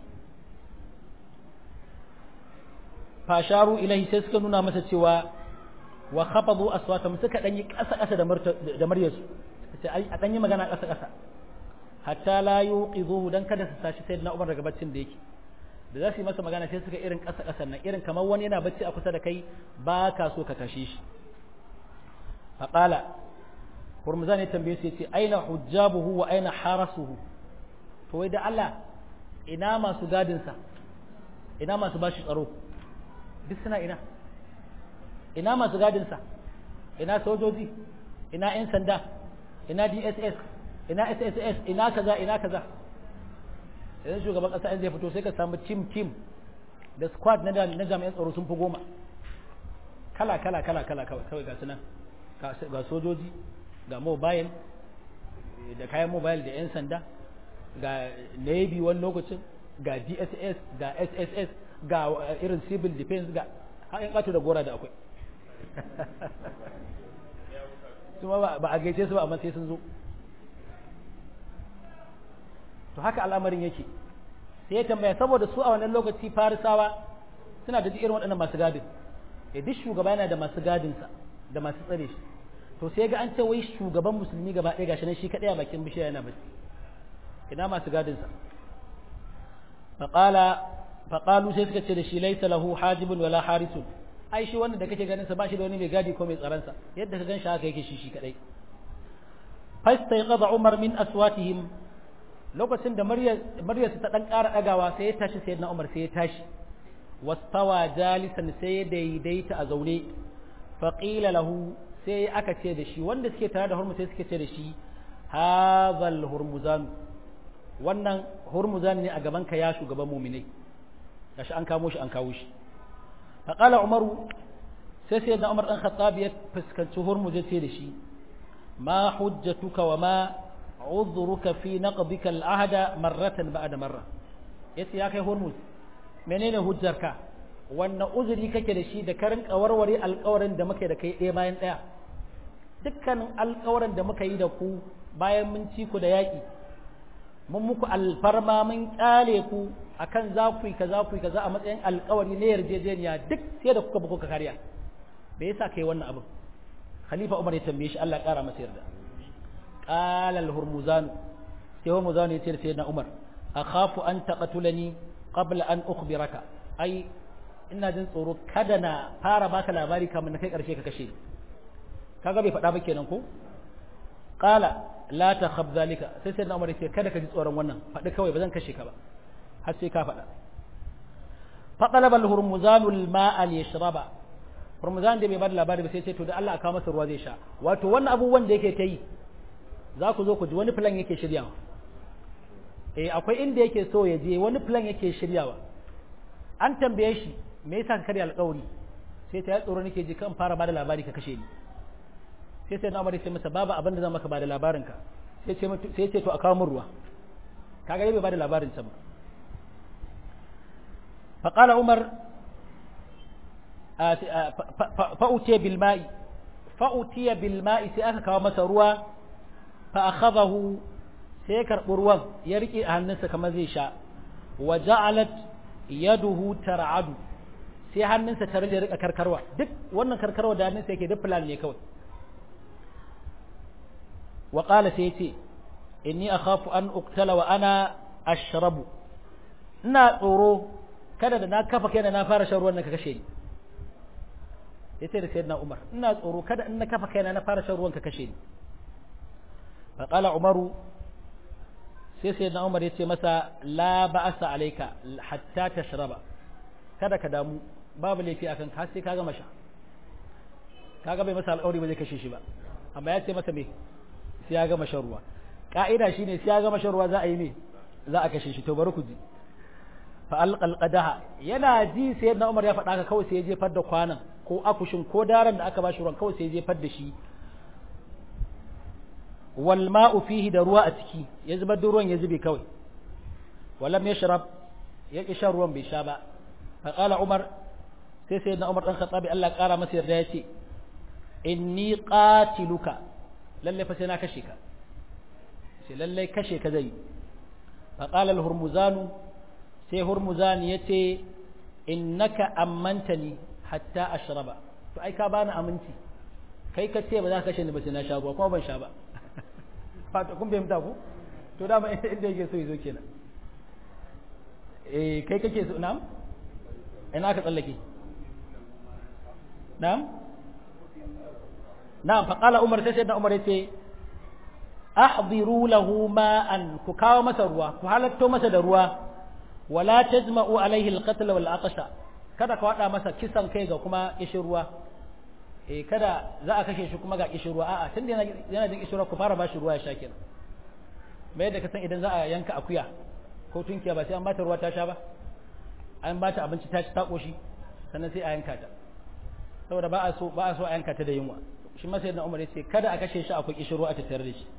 S1: fasharu ilahi sai suka nuna masa cewa wa khafadu aswatam suka danyi kasa kasa da da muryarsu sai ai a danyi magana kasa kasa hatta la yuqidhu dan kada su tashi sayyidina Umar daga baccin da yake da za su yi masa magana sai suka irin kasa kasa nan irin kamar wani yana bacci a kusa da kai ba ka so ka tashe shi faqala Hurmuzan ya tambaye su yace aina hujjabuhu wa aina harasuhu to wai da Allah ina masu gadin sa ina masu bashi tsaro duk suna ina ina masu gadinsa ina sojoji ina 'yan sanda ina dss ina sss ina kaza ina kaza idan shugaban kasa in zai fito sai ka samu team team da squad na na jami'an tsaro sun fi goma kala kala kala kala kawai ga sunan ga sojoji ga mobile da kayan mobile da 'yan sanda ga navy wani lokacin ga dss ga sss ga irin civil defense ga haƙin ƙato da gora da akwai su ba a gaice su ba amma sai sun zo to haka al'amarin yake sai ya tambaya saboda su a wannan lokaci farisawa suna da irin waɗannan masu gadin ya duk shugaba yana da masu gadinsa da masu tsare shi to sai ga an ce wai shugaban musulmi gaba ɗaya gashi nan shi kaɗai a bakin bishiya yana bacci ina masu gadinsa faƙala faƙalu sai suka ce da shi laisa lahu hajibun wala harisun ai shi wannan da kake ganin sa ba shi da wani mai gadi ko mai tsaron sa yadda ka gan shi haka yake shi shi kadai fastayqadha umar min aswatihim lokacin da maryar ta dan ƙara dagawa sai ya tashi sayyidina umar sai ya tashi wastawa jalisan sai ya daidaita a zaune faqila lahu sai aka ce da shi wanda suke tare da hurmu sai suke ce da shi hadhal hurmuzan wannan hurmuzan ne a gaban ka ya shugaban mu'minai gashi an kamo shi an kawo shi faqala umaru sai sai da umar dan khattab ya fuskanci hurmuz ya ce da shi ma hujjatuka wa ma udhruka fi naqdika al-ahda marratan ba'da marra yace ya kai hurmuz menene hujjarka wannan uzuri kake da shi da karin kawarware alƙawarin da muke da kai ɗaya bayan ɗaya dukkanin alƙawarin da muka yi da ku bayan mun ci ku da yaƙi mun muku alfarma mun ƙyale ku akan za ku yi kaza ku yi kaza a matsayin alƙawari na yarjejeniya duk sai da kuka buku ka karya me yasa kai wannan abin khalifa umar ya tambaye shi Allah ƙara masa yarda qala al-hurmuzan sai hurmuzan ya ce da sayyidina umar akhafu an taqtulani qabla an ukhbiraka ai ina jin tsoro kada na fara baka labari kamar na kai karshe ka kashe kaga bai faɗa ba kenan ko qala la takhab zalika sai sai Umar yace kada ka ji tsoron wannan faɗi kawai ba zan kashe ka ba har sai ka faɗa fa talaba al-hurmuzan al-ma'a liyashraba hurmuzan da bai bada labari ba sai ce to da Allah aka masa ruwa zai sha wato wannan abubuwan da yake ta yi za ku zo ku ji wani plan yake shiryawa eh akwai inda yake so ya je wani plan yake shiryawa an tambaye shi me yasa ka karya alƙawari sai ta ya tsoro nake ji kan fara bada labari ka kashe ni sai sai na amare sai masa babu abin da zan maka bada labarin ka sai ce sai ce to a kawo min ruwa kaga bai bada labarin sa ba fa qala umar fa utiya bil ma'i fa utiya bil ma'i sai aka kawo masa ruwa fa akhadahu sai ya karɓi ruwan ya riƙe a hannunsa kamar zai sha wa ja'alat yaduhu tar'adu sai hannunsa tare da rika karkarwa duk wannan karkarwa da hannunsa yake duk plan ne kawai wa qala sai yace inni akhafu an uqtala wa ana ashrabu ina tsoro kada da na kafa kaina na fara shan ruwan nan ka kashe ni yace da sayyidina Umar ina tsoro kada in na kafa kaina na fara shan ruwan ka kashe ni fa qala Umaru sai sayyidina Umar yace masa la ba'asa alayka hatta tashraba kada ka damu babu laifi akan ka sai ka gama sha kaga bai masa alƙawari ba zai kashe shi ba amma ya ce masa me sai ya gama shan ruwa ka'ida shine sai ya gama shan ruwa za a yi me za a kashe shi to bari ku ji fa alqal qadaha yana ji sai na Umar ya faɗa ka kawai sai ya jefar da kwanan ko akushin ko daren da aka bashi ruwan kawai sai ya jefar da shi wal ma'u fihi da ruwa a ciki ya zubar da ruwan ya zube kawai walam yashrab ya ki shan ruwan bai sha ba fa qala umar sai sai na umar dan khattabi Allah kara masa yarda yace inni qatiluka lalle fa sai na kashe ka sai lalle kashe ka zai fa qala al hurmuzanu sai hurmuzan yace innaka ammantani hatta ashraba to ai ka bani aminci kai ka ce ba za ka kashe ni ba sai na sha ruwa kuma ban sha ba fata kun fahimta ku to dama inda yake so yazo kenan eh kai kake so na'am ina ka tsallake na'am na'am fa qala umar sai da umar yace ahdiru lahu ma'an ku kawo masa ruwa ku halatto masa da ruwa wala tajma'u alaihi alqatl wal aqsha kada ka wada masa kisan kai ga kuma kishin ruwa eh kada za a kashe shi kuma ga kishin ruwa a'a tunda yana yana jin kishin ruwa ku fara bashi ruwa ya sha kenan mai da ka san idan za a yanka akuya ko tunkiya ba sai an bata ruwa ta sha ba an bata abinci ta ci ta koshi sannan sai a yanka ta saboda ba a so ba a so a yanka ta da yunwa shi ma sayyidina Umar yace kada a kashe shi akwai kishin ruwa a tattare da shi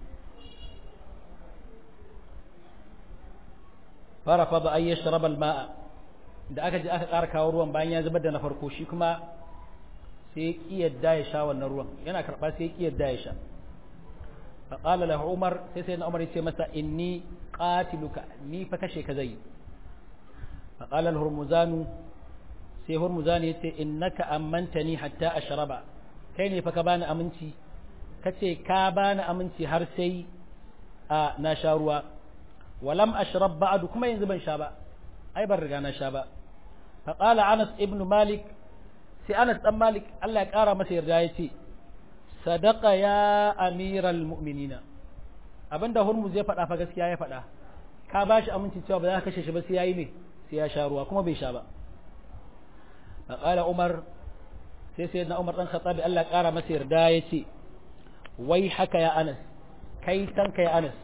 S1: fara fa ba ay yashrab al ma'a da aka je aka ƙara kawo ruwan bayan ya zubar da na farko shi kuma sai ya yadda ya sha wannan ruwan yana karɓa sai ya yadda ya sha fa qala lahu umar sai sayyidina umar yace masa inni qatiluka ni fa kashe ka zai fa qala al hurmuzanu sai hurmuzan yace innaka ammantani hatta ashraba kai ne fa ka bani aminci kace ka bani aminci har sai a na sha ruwa walam ashrab ba'du kuma yanzu ban sha ba ai ban riga na sha ba fa qala anas ibn malik sai anas dan malik Allah ya kara masa yarda yace sadaqa ya amiral mu'minina abinda hurmuz ya faɗa fa gaskiya ya faɗa ka bashi aminci cewa ba za ka kashe shi ba sai yayi ne sai ya sha ruwa kuma bai sha ba fa qala umar sai sayyidina umar dan khattabi Allah ya kara masa yarda yace wai haka ya anas kai tanka ya anas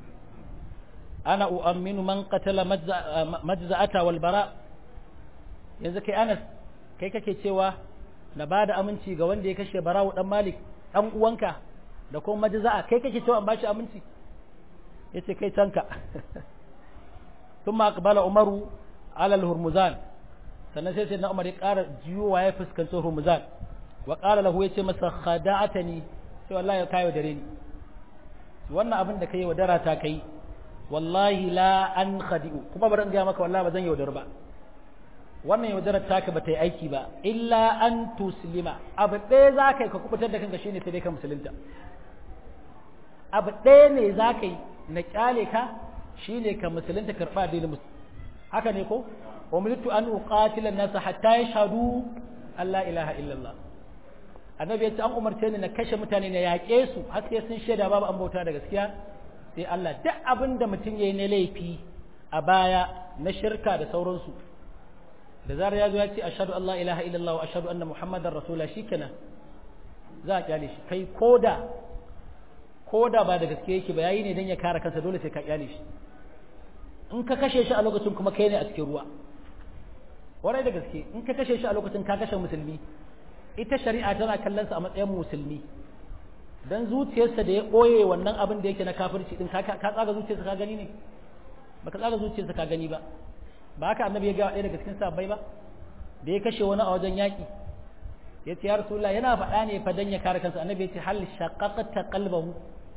S1: ana u'amminu man qatala majza'ata wal bara yanzu kai Anas kai kake cewa na bada aminci ga wanda ya kashe Barawu dan Malik dan uwanka da kuma majza'a kai kake cewa an bashi aminci yace kai tanka thumma aqbala Umaru ala al-Hurmuzan sannan sai sai na Umar ya ƙara jiyowa ya fuskanci Hurmuzan wa qala lahu yace masa khada'atani sai wallahi kayo dare ni wannan abin da kai wadara ta kai wallahi la an khadi'u kuma bari in ga maka wallahi ba zan yaudar ba wannan yaudarar taka ba ta yi aiki ba illa an tuslima abu ɗaya za ka yi ka kubutar da kanka shine sai dai ka musulunta abu ɗaya ne za ka yi na kyale ka shine ka musulunta karɓa addinin musulunci haka ne ko umirtu an uqatila nasa hatta yashhadu Allah ilaha illallah annabi ya ce an umarce ni na kashe mutane na yaƙe su har sai sun shaida babu an bauta da gaskiya sai Allah duk abin da mutum ya yi na laifi a baya na shirka da sauransu da zarar ya zo ya ce ashhadu Allah ilaha illallah wa ashhadu anna muhammadar rasula shikenan za a kyale shi kai koda koda ba da gaske yake ba yayi ne dan ya kare kansa dole sai ka kyale shi in ka kashe shi a lokacin kuma kai ne a cikin ruwa warai da gaske in ka kashe shi a lokacin ka kashe musulmi ita shari'a tana kallon sa a matsayin musulmi dan zuciyarsa da ya ɓoye wannan abin da yake na kafirci din ka tsaga zuciyarsa ka gani ne baka tsaga zuciyarsa ka gani ba ba haka annabi ya ga ɗaya daga cikin sabbai ba da ya kashe wani a wajen yaƙi ya ce ya rasulullah yana faɗa ne fa dan ya kare kansa annabi ya ce hal shaqaqta qalbahu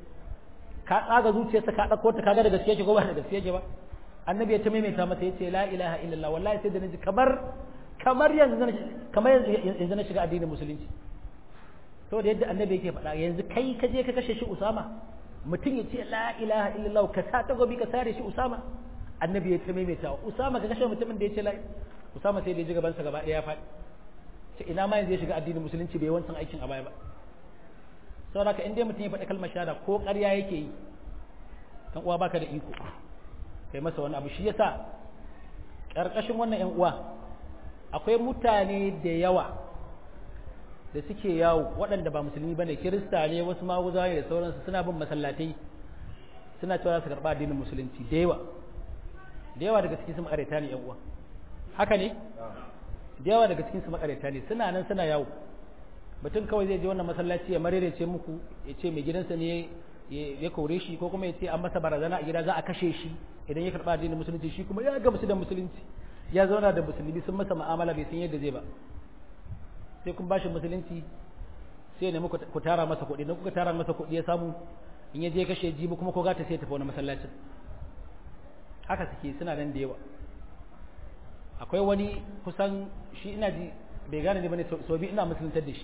S1: ka tsaga zuciyarsa ka ɗauko ta kaga da gaske yake ko ba da gaske yake ba annabi ya ta maimaita masa ya ce la ilaha illallah wallahi sai da naji kamar kamar yanzu kamar yanzu na shiga addinin musulunci saboda yadda annabi yake faɗa yanzu kai ka je ka kashe shi Usama mutum ya ce la ilaha illallah ka sa ta gobi ka sare shi Usama annabi ya ta maimaita Usama ka kashe mutumin da ya ce la Usama sai da ya ji gaban sa gaba ɗaya ya faɗi ce ina ma yanzu ya shiga addinin musulunci bai wancan aikin a baya ba saboda ka in dai mutum ya faɗi kalmar shahada ko ƙarya yake yi dan uwa baka da iko kai masa wani abu shi yasa ƙarƙashin wannan ƴan uwa akwai mutane da yawa da suke yawo waɗanda ba musulmi bane kirista ne wasu maguzawa ne da sauransu suna bin masallatai suna cewa su karɓa addinin musulunci da yawa da yawa daga cikin su makareta ne yan uwa haka ne da yawa daga cikin su makareta ne suna nan suna yawo mutum kawai zai je wannan masallaci ya marerece muku ya ce mai gidansa ne ya kore shi ko kuma ya ce an masa barazana a gida za a kashe shi idan ya karɓa addinin musulunci shi kuma ya gamsu da musulunci ya zauna da musulmi sun masa mu'amala bai san yadda zai ba sai kun bashi musulunci sai ne muku ku tara masa kuɗi idan kuka tara masa kuɗi ya samu in ya je kashe jibi kuma ko gata sai tafi wani masallacin haka suke suna nan da yawa akwai wani kusan shi ina ji bai gane ne bane so bi ina musuluntar da shi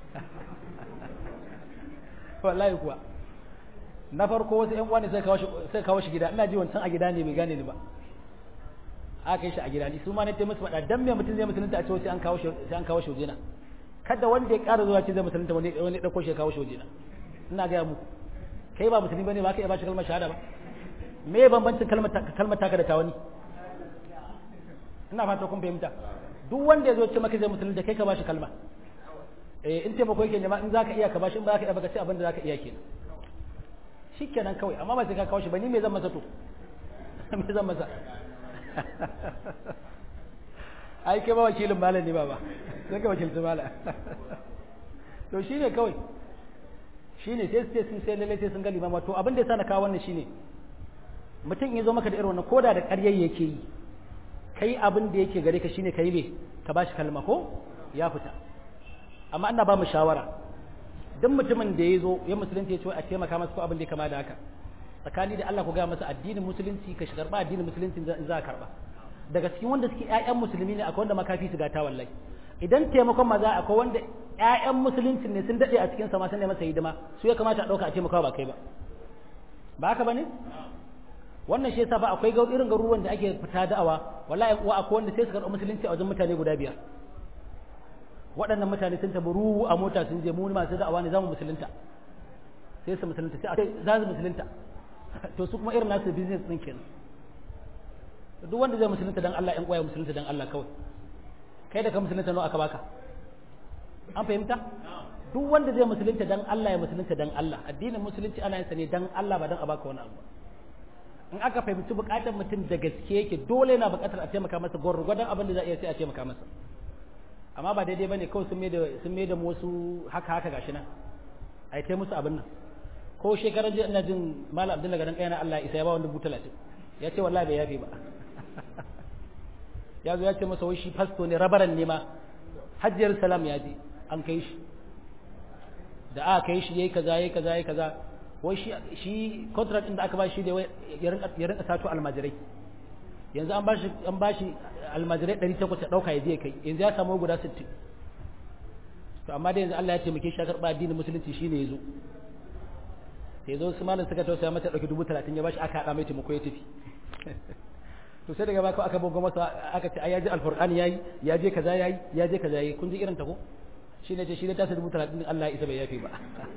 S1: wallahi kuwa na farko wasu ƴan uwa ne sai kawo shi sai kawo shi gida ina ji wancan a gida ne bai gane ni ba aka yi shi a gida ni su ma ne musu faɗa dan me mutum zai musulunta a ce sai an kawo shi sai an kawo shi wajena kada wanda ya ƙara zuwa ce zai musulunta wani wani dauko shi ya kawo shi wajena ina ga muku kai ba musulmi bane ba ka iya ba shi kalmar shahada ba me bambancin kalmar kalmar taka da tawani ina fata kun fahimta duk wanda ya zo ce maka zai musulunta kai ka ba shi kalma eh in taimako yake nema in zaka iya ka bashi in ba ka iya baka ce abin da zaka iya kenan shikenan kawai amma ba sai ka kawo shi ba ni me zan masa to me zan masa ai kai ba wakilin malam ne ba ba sai ka wakilci malam to shine kawai shine sai sai sun sai lalle sai sun ga limama to abin da yasa na kawo wannan shine mutum ya zo maka da irin wannan koda da ƙaryar yake yi kai abin da yake gare ka shine kai me ka bashi kalma ko ya fita amma ina ba mu shawara duk mutumin da ya zo ya musulunci ya ce a taimaka masa ko abin da ya kama da haka tsakani da Allah ku ga masa addinin musulunci ka karba addinin musulunci za a karba daga cikin wanda suke ƴaƴan musulmi ne akwai wanda makafi su gata wallahi idan taimakon maza akwai wanda ƴaƴan musulunci ne sun dade a cikin sa ma sun masa hidima su ya kamata a dauka a taimaka ba kai ba ba haka bane wannan shi yasa ba akwai ga irin garuruwan da ake fita da'awa wallahi uwa akwai wanda sai su karɓi musulunci a wajen mutane guda biyar waɗannan mutane sun tabi ruhu a mota sun je mu masu da'awa ne za mu musulunta sai su musulunta sai za su musulunta to su kuma irin nasu business ɗin kenan duk wanda zai musulunta dan Allah ƴan ƙwaya musulunta dan Allah kawai kai da ka musulunta nawa aka baka an fahimta duk wanda zai musulunta dan Allah ya musulunta dan Allah addinin musulunci ana yin sa ne dan Allah ba dan a baka wani abu in aka fahimci bukatar mutum da gaske yake dole yana bukatar a taimaka masa gwargwadon abin da za a iya sai a taimaka masa amma ba daidai bane kawai sun mai da sun mai da wasu haka haka gashi nan ai tai musu abin nan ko shekaran jiya ina jin malam abdullahi gadan kayana Allah isa ya ba wanda bu 30 ya ce wallahi bai yafe ba ya zo ya ce masa wai shi fasto ne rabaran ne ma hajjiyar salam ya je an kai shi da aka kai shi yayi kaza yayi kaza yayi kaza wai shi shi contract din da aka ba shi da ya rinka ya rinka sato almajirai yanzu an bashi an bashi almajirai 800 ya dauka ya je kai yanzu ya samu guda 60 to amma da yanzu Allah ya taimake shi ya karba addinin musulunci shine yazo sai zo su malam suka tausaya mata dauki 30 ya bashi aka hada mai taimako ya tafi to sai daga baka aka bugo masa aka ce ai ya ji alfurqani yayi ya je kaza yayi ya je kaza yayi kun ji irin ta ko shine ce shi da tasa 30 Allah ya isa bai yafi ba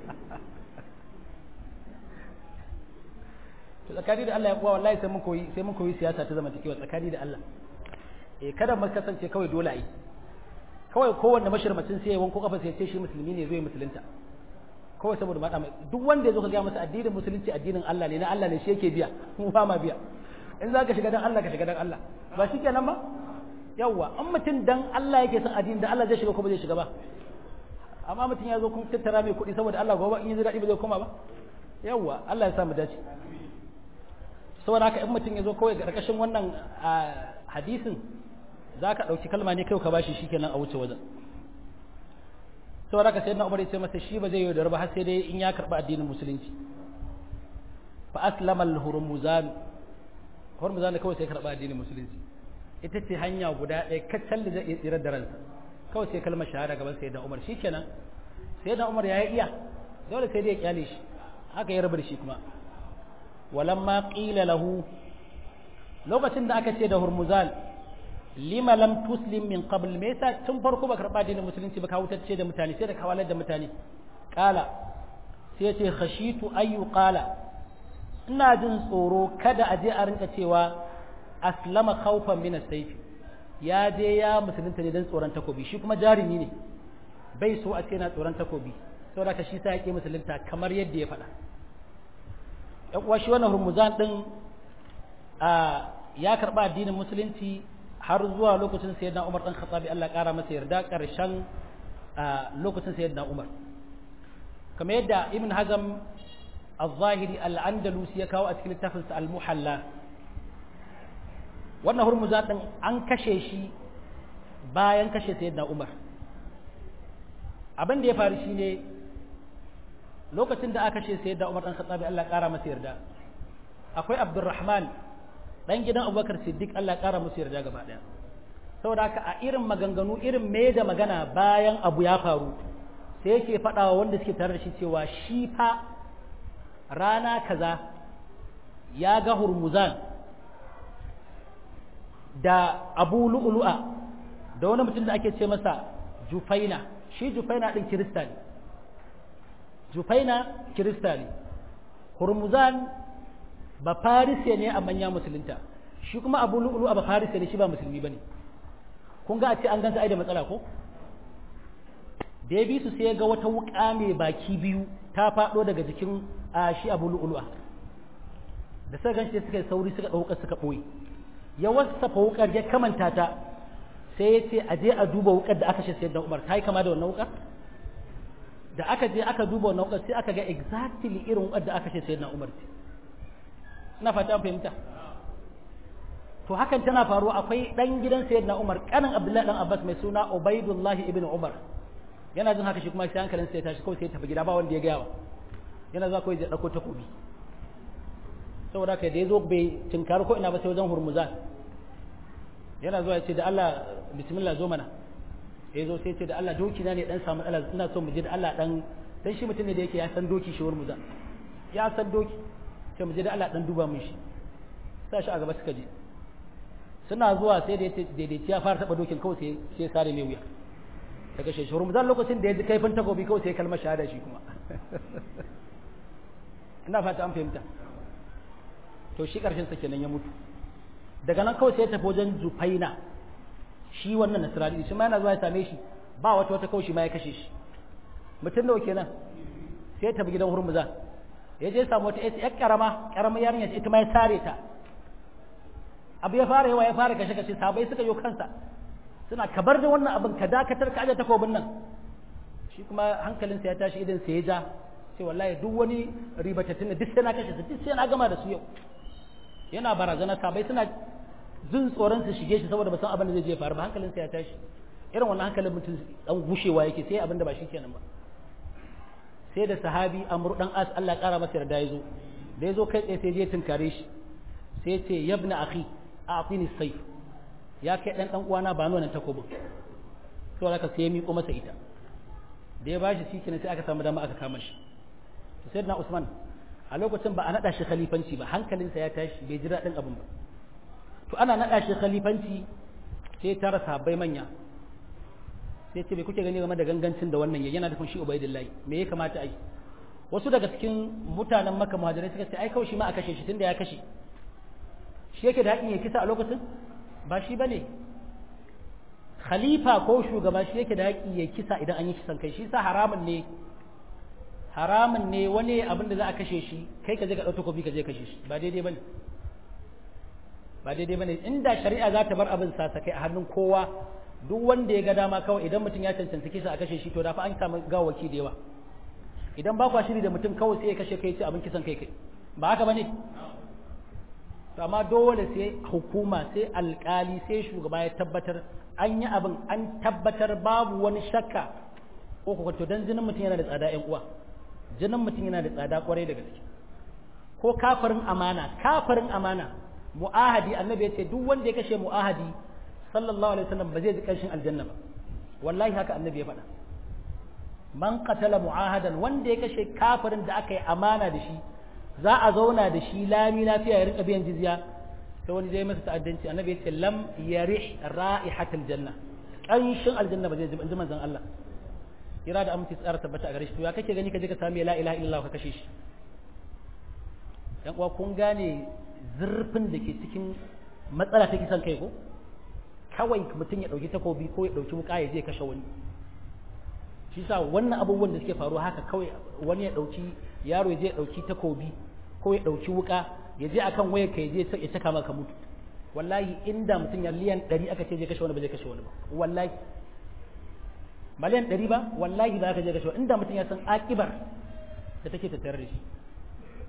S1: to tsakani da Allah ya kuwa wallahi sai mun koyi sai mun koyi siyasa ta zamantakewa tsakani da Allah eh kada mu kasance kawai dole ai kawai kowanne mashirmacin sai ya wanko kafa sai ya ce shi musulmi ne zai musulunta kawai saboda ma duk wanda ya zo ka ga masa addinin musulunci addinin Allah ne na Allah ne shi yake biya mu ba ma biya in za ka shiga dan Allah ka shiga dan Allah ba shi kenan ba yawwa an mutum dan Allah yake son addini da Allah zai shiga ko ba zai shiga ba amma mutum ya zo kun tattara mai kuɗi saboda Allah gobe in yi daɗi ba zai koma ba yawwa Allah ya sa mu dace saboda haka in mutum ya zo kawai ga ƙarƙashin wannan hadisin za ka ɗauki kalma ne kai ka bashi shi kenan a wuce wajen saboda haka sai na umar ya ce masa shi ba zai yi da ba har sai dai in ya karɓi addinin musulunci fa aslama al-hurmuzan hurmuzan kawai sai karɓi addinin musulunci ita ce hanya guda ɗaya kacal da zai iya tsirar da ransa kawai sai kalmar shahada gaban sai da umar shi kenan sai da umar ya yi iya dole sai dai ya kyale shi haka ya rabar shi kuma walamma qila lahu lokacin da aka ce da hurmuzan lima lam tuslim min qabl me yasa tun farko ba karba dinin musulunci ba ka wutacce da mutane sai da kawalar da mutane kala sai ya ce khashitu ayu qala ina jin tsoro kada a je a rinka cewa aslama khawfan min as-sayf ya je ya musulunta ne dan tsoron takobi shi kuma jarumi ne bai so a ce na tsoron takobi saboda ka shi sa yake musulunta kamar yadda ya faɗa yan uwa shi wannan hurmuzan din a ya karba addinin musulunci har zuwa lokacin sayyidina Umar dan Khattabi Allah kara masa yarda karshen lokacin sayyidina Umar kamar yadda Ibn Hazm al-zahiri al-andalusi ya kawo a cikin littafinsa al-muhalla wannan hurmuza din an kashe shi bayan kashe sayyidina umar abin da ya faru shine lokacin da aka kashe sayyidina umar dan khattabi Allah kara masa yarda akwai abdurrahman dan gidan abubakar siddiq Allah kara masa yarda gaba daya saboda haka a irin maganganu irin me da magana bayan abu ya faru sai yake faɗa wa wanda suke tare da shi cewa shi fa rana kaza ya ga hurmuzan da abu lu'lu'a da wani mutum da ake ce masa jufaina shi jufaina ɗin kirista ne jufaina kirista ne hurmuzan ba farise ne a manya musulunta shi kuma abu lu'lu'a ba farise ne shi ba musulmi ba ne kun ga a ce an gansa ai da matsala ko da ya bi su sai ya ga wata wuƙa mai baki biyu ta faɗo daga jikin a shi abu lu'lu'a da suka ganshi suka yi sauri suka ɗauka suka ɓoye ya wasafa wuƙar ya kamanta ta sai ya ce a je a duba wuƙar da aka shi sayar da umar ta yi kama da wannan wuƙar da aka je aka duba wannan wuƙar sai aka ga exactly irin wuƙar da aka shi sayar da umar ce ina fata an fahimta to hakan tana faruwa akwai ɗan gidan sayar da umar ƙanin abdullahi ɗan abbas mai suna ubaidullahi ibn umar yana jin haka shi kuma sai hankalin sai ya tashi kawai sai ya tafi gida ba wanda ya gaya wa yana zuwa kawai ya ɗauko takobi saboda ka da ya zo bai tinkari ko ina ba sai wajen hurmuzan yana zuwa ya ce da Allah bismillah zo mana ya zo sai ce da Allah doki na ne dan samu Allah ina so mu je da Allah dan dan shi mutum ne da yake ya san doki shi hurmuzan ya san doki sai mu je da Allah dan duba mun shi sa shi a gaba suka je suna zuwa sai da yace daidaici ya fara taba dokin kawai sai sai sare mai wuya ta kashe shi hurmuzan lokacin da ya ji kaifin takobi kawai sai kalmar shahada shi kuma ina fata an fahimta to shi ƙarshen sa kenan ya mutu daga nan kawai sai ya tafi wajen jufaina shi wannan nasirani shi ma yana zuwa ya same shi ba wata wata kawai shi ma ya kashe shi mutum nawa kenan sai ya tafi gidan hurmuza ya je samu wata ƴar karama karama yarinya ita ma ya sare ta abu ya fara yawa ya fara kashe kashe sabai suka yi kansa suna kabar da wannan abin ka dakatar ka aje takobin nan shi kuma hankalinsa ya tashi idan sai ya ja sai wallahi duk wani ribatattun duk sai na kashe su duk sai na gama da su yau yana barazana sabai suna jin tsoron su shige shi saboda ba san abin da zai je faru ba hankalinsa ya tashi irin wannan hankalin mutum dan gushewa yake sai abin da ba shi kenan ba sai da sahabi amru dan as Allah kara masa yarda yazo da yazo kai tsaye sai je tunkare shi sai ce yabna akhi a'tini sayf ya kai dan dan uwana ba nan takobin to haka sai ya miƙo masa ita da ya bashi shi kenan sai aka samu dama aka kama shi sayyidina Usman a lokacin ba a naɗa shi khalifanci ba hankalinsa ya tashi bai ji daɗin abin ba to ana naɗa shi khalifanci sai tara sahabbai manya sai ce bai kuke gani game da gangancin da wannan yana da shi ubaidillahi me ya kamata a yi wasu daga cikin mutanen maka muhajirai suka ce ai kawai shi ma a kashe shi tunda ya kashe shi yake da haƙin ya kisa a lokacin ba shi bane khalifa ko shugaba shi yake da haƙi ya kisa idan an yi kisan kai shi sa haramun ne haramun ne wani abin da za a kashe shi kai ka je ka ɗauko kofi ka je kashe shi ba daidai bane ba daidai bane inda shari'a za ta bar abin sa kai a hannun kowa duk wanda ya ga dama kawai idan mutum ya cancanci kisa a kashe shi to da fa an samu gawaki da yawa idan ba kwa shiri da mutum kawai sai ya kashe kai ce abin kisan kai kai ba haka bane to amma dole sai hukuma sai alkali sai shugaba ya tabbatar an yi abin an tabbatar babu wani shakka ko ko to dan jinin mutum yana da tsada ƴan uwa jinin mutum yana da tsada kwarai da gaske ko kafirin amana kafirin amana mu'ahadi annabi ya ce duk wanda ya kashe mu'ahadi sallallahu alaihi wasallam ba zai ji kanshin aljanna ba wallahi haka annabi ya faɗa man qatala mu'ahadan wanda ya kashe kafirin da aka yi amana da shi za a zauna da shi lami lafiya ya rinka biyan jizya sai wani zai masa ta'addanci annabi ya ce lam yarih ra'ihatul janna kanshin aljanna ba zai ji inji manzon Allah kira da aminci tsara tabbata a gare shi to ya kake gani ka je ka sami la ilaha illallah ka kashe shi yan uwa kun gane zurfin da ke cikin matsala ta kisan kai ko kawai mutum ya ɗauki takobi ko ya ɗauki wuka ya je kashe wani shi sa wannan abubuwan da suke faruwa haka kawai wani ya ɗauki yaro ya je ya ɗauki takobi ko ya ɗauki wuka ya je akan wayar ka ya je ya saka maka mutu wallahi inda mutum ya liyan ɗari aka ce je kashe wani ba zai kashe wani ba wallahi miliyan ɗari ba wallahi ba ka je kashe wani inda mutum ya san akibar da take tattare da shi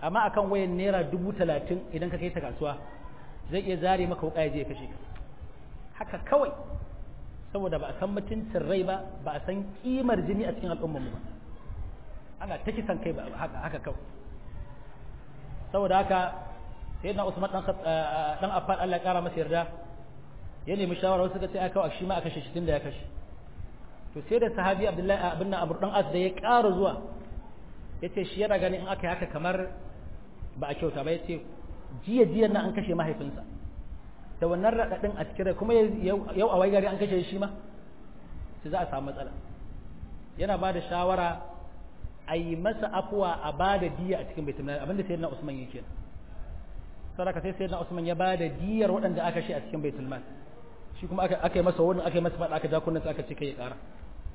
S1: amma akan wayan naira dubu talatin idan ka kai ta kasuwa zai iya zare maka wuƙa ya je ya kashe ka haka kawai saboda ba a san mutuncin rai ba ba a san kimar jini a cikin al'ummarmu ba ana ta kisan kai ba haka haka kawai saboda haka sai na Usman dan dan Affan Allah ya kara masa yarda ya nemi shawara wasu suka ce aka shi ma aka kashe shi tunda ya kashe to sai da sahabi Abdullahi abin nan Abu dan As da ya ƙara zuwa yace shi yana ganin in aka yi haka kamar ba a kyauta ba yace jiya jiya nan an kashe mahaifinsa da wannan raɗaɗin a cikin kuma yau a gari an kashe shi ma sai za a samu matsala yana ba da shawara a yi masa afuwa a ba da diya a cikin baitul abinda sayyidina Usman yake sadaka sai sayyidina Usman ya ba da diyar waɗanda aka shi a cikin baitul mal shi kuma aka aka yi masa wani aka yi masa fada aka ja kunnan aka ce kai ya ƙara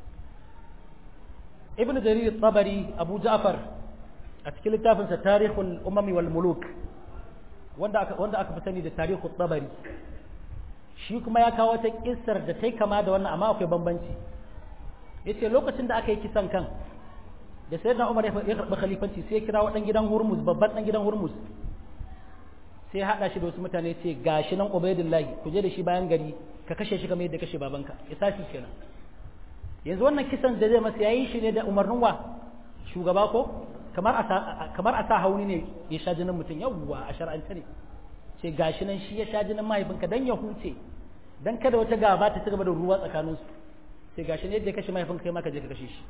S1: ibn jarir tabari abu ja'far a cikin littafinsa tarihul umami wal muluk wanda aka wanda aka fi sani da tarihul tabari shi kuma ya kawo ta kissar da tai kama da wannan amma akwai bambanci yace lokacin da aka yi kisan kan da sayyidina Umar ya karɓi khalifanci sai ya kira wadan gidan Hurmuz babban dan gidan Hurmuz sai hada shi da wasu mutane ce gashi nan Ubaidullahi ku je da shi bayan gari ka kashe shi kamar yadda kashe babanka ya sashi kenan yanzu wannan kisan da zai masa yayi shi ne da umarnin wa shugaba ko kamar a kamar a sa hauni ne ya sha jinin mutum yawwa a shar'ance ne ce gashi nan shi ya sha jinin mahaifinka dan ya huce dan kada wata gaba ta ci gaba da ruwa tsakaninsu sai gashi ne yadda ya kashe mahaifinka kai ma ka je ka kashe shi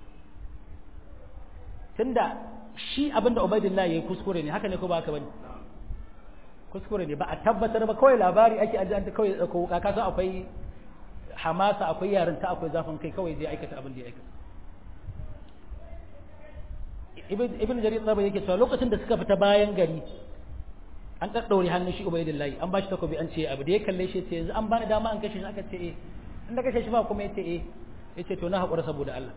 S1: tunda shi abinda Ubaidillah yayi kuskure ne haka ne ko ba haka bane kuskure ne ba a tabbatar ba kawai labari ake aje an kawai dauko wuka ka san akwai hamasa akwai yarinta akwai zafin kai kawai zai aikata abin da ya aikata ibn jarir tsaba yake cewa lokacin da suka fita bayan gari an daddaure hannun shi ubaidillahi an bashi takobi an ce abu da ya kalle shi ce yanzu an bani dama an kashe shi aka ce eh in da kashe shi ba kuma yace eh yace to na haƙura saboda Allah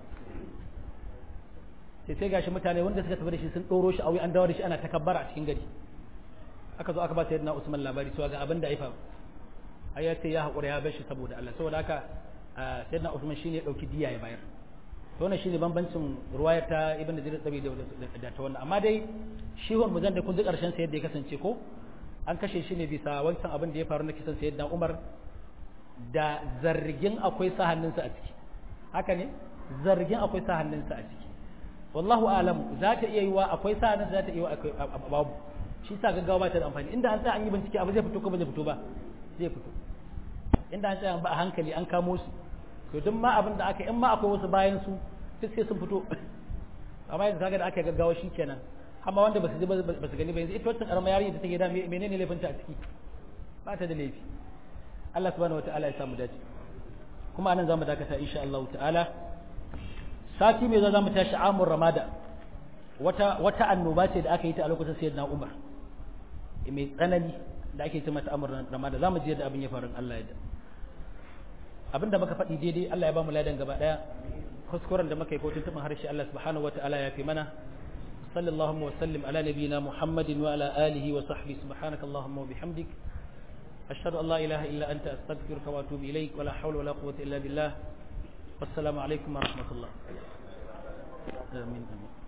S1: sai sai gashi mutane wanda suka tafi da shi sun ɗoro shi a an dawo da shi ana takabbara a cikin gari aka zo aka ba sayyidina Usman labari cewa ga abin da ya faru ai ya ce ya haƙura ya bar shi saboda Allah saboda haka sayyidina Usman shine ya dauki diya ya bayar to wannan shine bambancin ruwayar ta Ibn Jarir Tabi da ta wannan amma dai shi hon muzan da kun ji karshen sa yadda ya kasance ko an kashe shi ne bisa wancan abin da ya faru na kisan sayyidina Umar da zargin akwai sa hannunsa a ciki haka ne zargin akwai sa hannunsa a ciki wallahu alam za ta iya yiwa akwai sa hannunsa za ta iya yiwa babu shi sa gaggawa ba ta da amfani inda an tsaya an yi bincike abu zai fito ko ba zai fito ba zai fito inda an tsaya ba a hankali an kamo su to duk ma abin da aka in ma akwai wasu bayan su duk sai sun fito amma yanzu kaga da aka gaggawa shi kenan amma wanda ba su ji ba su gani ba yanzu ita wata karama yarinya da take da menene laifinta a ciki ba ta da laifi Allah subhanahu wataala ya samu dace kuma anan zamu dakata insha Allah ta'ala sati mai za mu tashi amur ramada wata wata annoba ce da aka yi ta a lokacin sayyidina Umar mai tsanani da ake ce mata amur ramada zamu ji yadda abin ya faru Allah ya da abinda muka faɗi daidai Allah ya ba mu ladan gaba daya kuskuren da muka yi ko tuntuɓin harshe Allah subhanahu wataala ya fi mana sallallahu wa sallim ala nabiyyina Muhammadin wa ala alihi wa sahbihi subhanaka allahumma wa bihamdik ashhadu an la ilaha illa anta astaghfiruka wa atubu ilaik wa la hawla wa la quwwata illa billah wassalamu alaikum wa rahmatullah amin amin